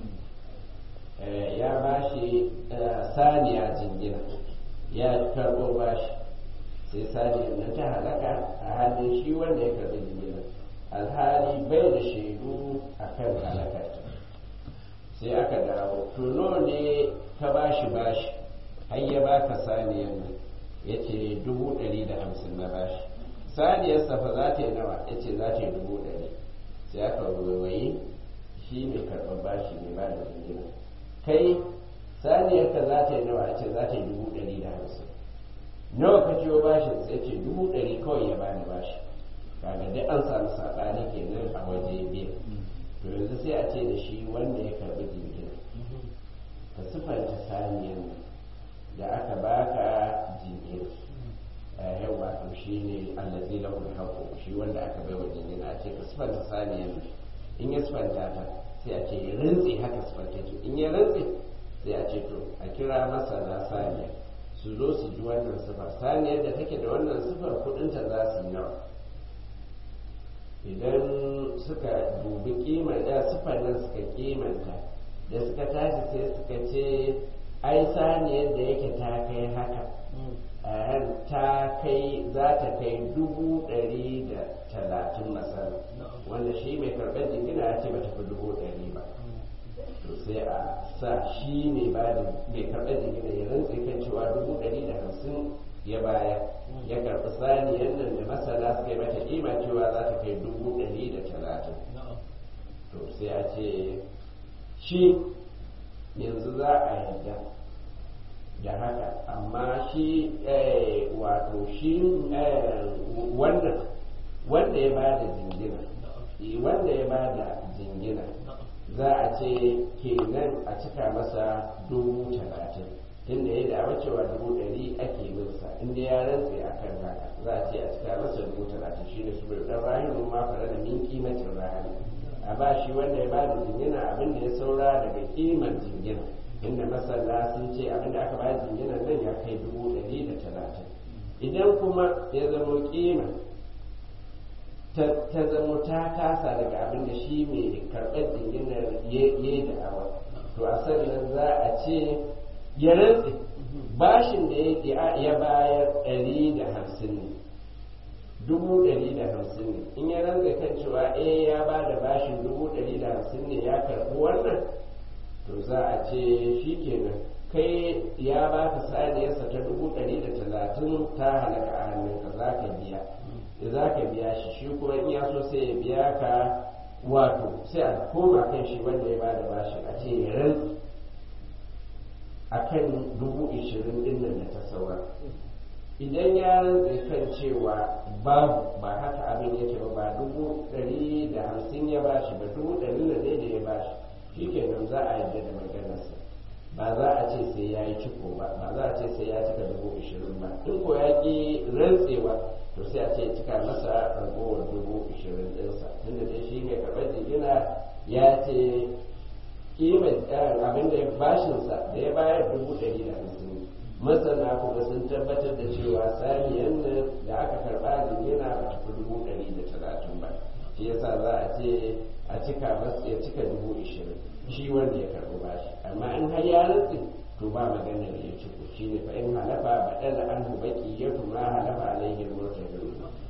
Eh, ya bashi eh, saniya jingina ya karɓo bashi sai saniyar nan ta halaka a hannun shi wanda ya karɓi jingina alhali bai da shaidu a kan halakar sai aka dawo to nawa ne ka bashi bashi har ya baka saniyar nan ya ce dubu ɗari da hamsin na bashi saniyar safa za ta yi nawa ya ce za ta yi dubu ɗari sai aka waiwayi shi mai karɓar bashi mai ba da jingina kai saniyar ka za ta yi nawa ya ce za ta yi dubu ɗari da hamsin nawa ka ciwo bashin sai ce dubu ɗari kawai ya bani bashi kaga dai an samu saɓani kenan a waje biyu to yanzu sai a ce da shi wanda ya karɓi jingina ka sifanta saniyan nan da aka baka jingina a yau wato shi ne allazi lahu haqqu shi wanda aka bai wa jingina a ce ka sifanta saniyan nan in ya sifanta ta sai a ce ya rantse haka sifanta ta in ya rantse sai a ce to a kira masana saniya su zo su ji wannan sifar saniyar da take da wannan sifar kudinta za su yi nawa idan suka dubi kimar da sifar nan suka kimanta da suka tashi sai suka ce ai saniyar da yake ta kai haka a ta kai za ta kai dubu ɗari da talatin masana wanda shi mai karɓar jingina ya ce ba ta fi dubu ɗari ba to sai a sa shi mai ba da mai karɓar jingina ya rantse kan cewa dubu ɗari da hamsin ya baya ya karɓi saniyar nan da masana suka yi mata kima cewa za ta kai dubu ɗari da talatin to sai a ce shi yanzu za a yarda da haka amma shi eh, wato shi eh, wannan wanda ya ba da jingina eh, wanda ya ba da jingina za a ce kenan a cika masa dubu talatin tunda ya dawo cewa dubu ɗari ake minsa inda ya rantse a kan haka za a ce a cika masa dubu talatin shi ne su bai ɗan rahimu ma fara da min kimacin rahani a ba shi wanda ya ba da jingina abin da ya saura daga kimar jingina inda masana sun ce abin da aka ba da jingina nan ya kai dubu ɗari da talatin idan kuma ya zamo kima ta zamo ta kasa daga abin da shi mai karɓar jinginar ya yi da awa to a sannan za a ce ya rantse bashin da ya bayar ɗari da hamsin ne dubu ɗari da hamsin ne in ya rantse kan cewa eh ya ba da bashin dubu ɗari da hamsin ne ya karɓi wannan to za a ce shi kenan kai ya ba ka saniyarsa ta dubu ɗari da talatin ta halaka a hannunka za ka biya da za ka biya shi shi kuma in ya so sai ya biya ka wato sai a koma kan shi wanda ya bada bashi a ce ya rantsi a kan dubu ishirin din nan da ta saura idan ya rantsi kan cewa babu ba haka abin yake ba ba dubu ɗari da hamsin ya bashi ba dubu ɗari da ɗaya da ya bashi shi kenan za a yarda da maganarsa ba za a ce sai ya yi ciko ba ba za a ce sai ya cika dubu ishirin ba in ko ya ƙi rantsewa to sai a ce cika masa ragowar dubu ishirin ɗinsa tunda dai shi mai karɓar jigina ya ce kimar abin da bashinsa da ya bayar dubu ɗari da hamsin masana kuma sun tabbatar da cewa saniyan nan da aka karɓa jigina ba ta fi dubu ɗari da talatin ba shi yasa za a ce a cika masa ya cika dubu ishirin shi wanda ya karɓi bashi amma in har ya rantsi to ba magana da ya ciko shi ne fa in halafa ba ɗala an baki ya tuma halafa alaihi murtad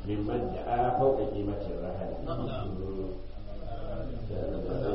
mimman da a fauka kimatin rahali Na'am. Mm.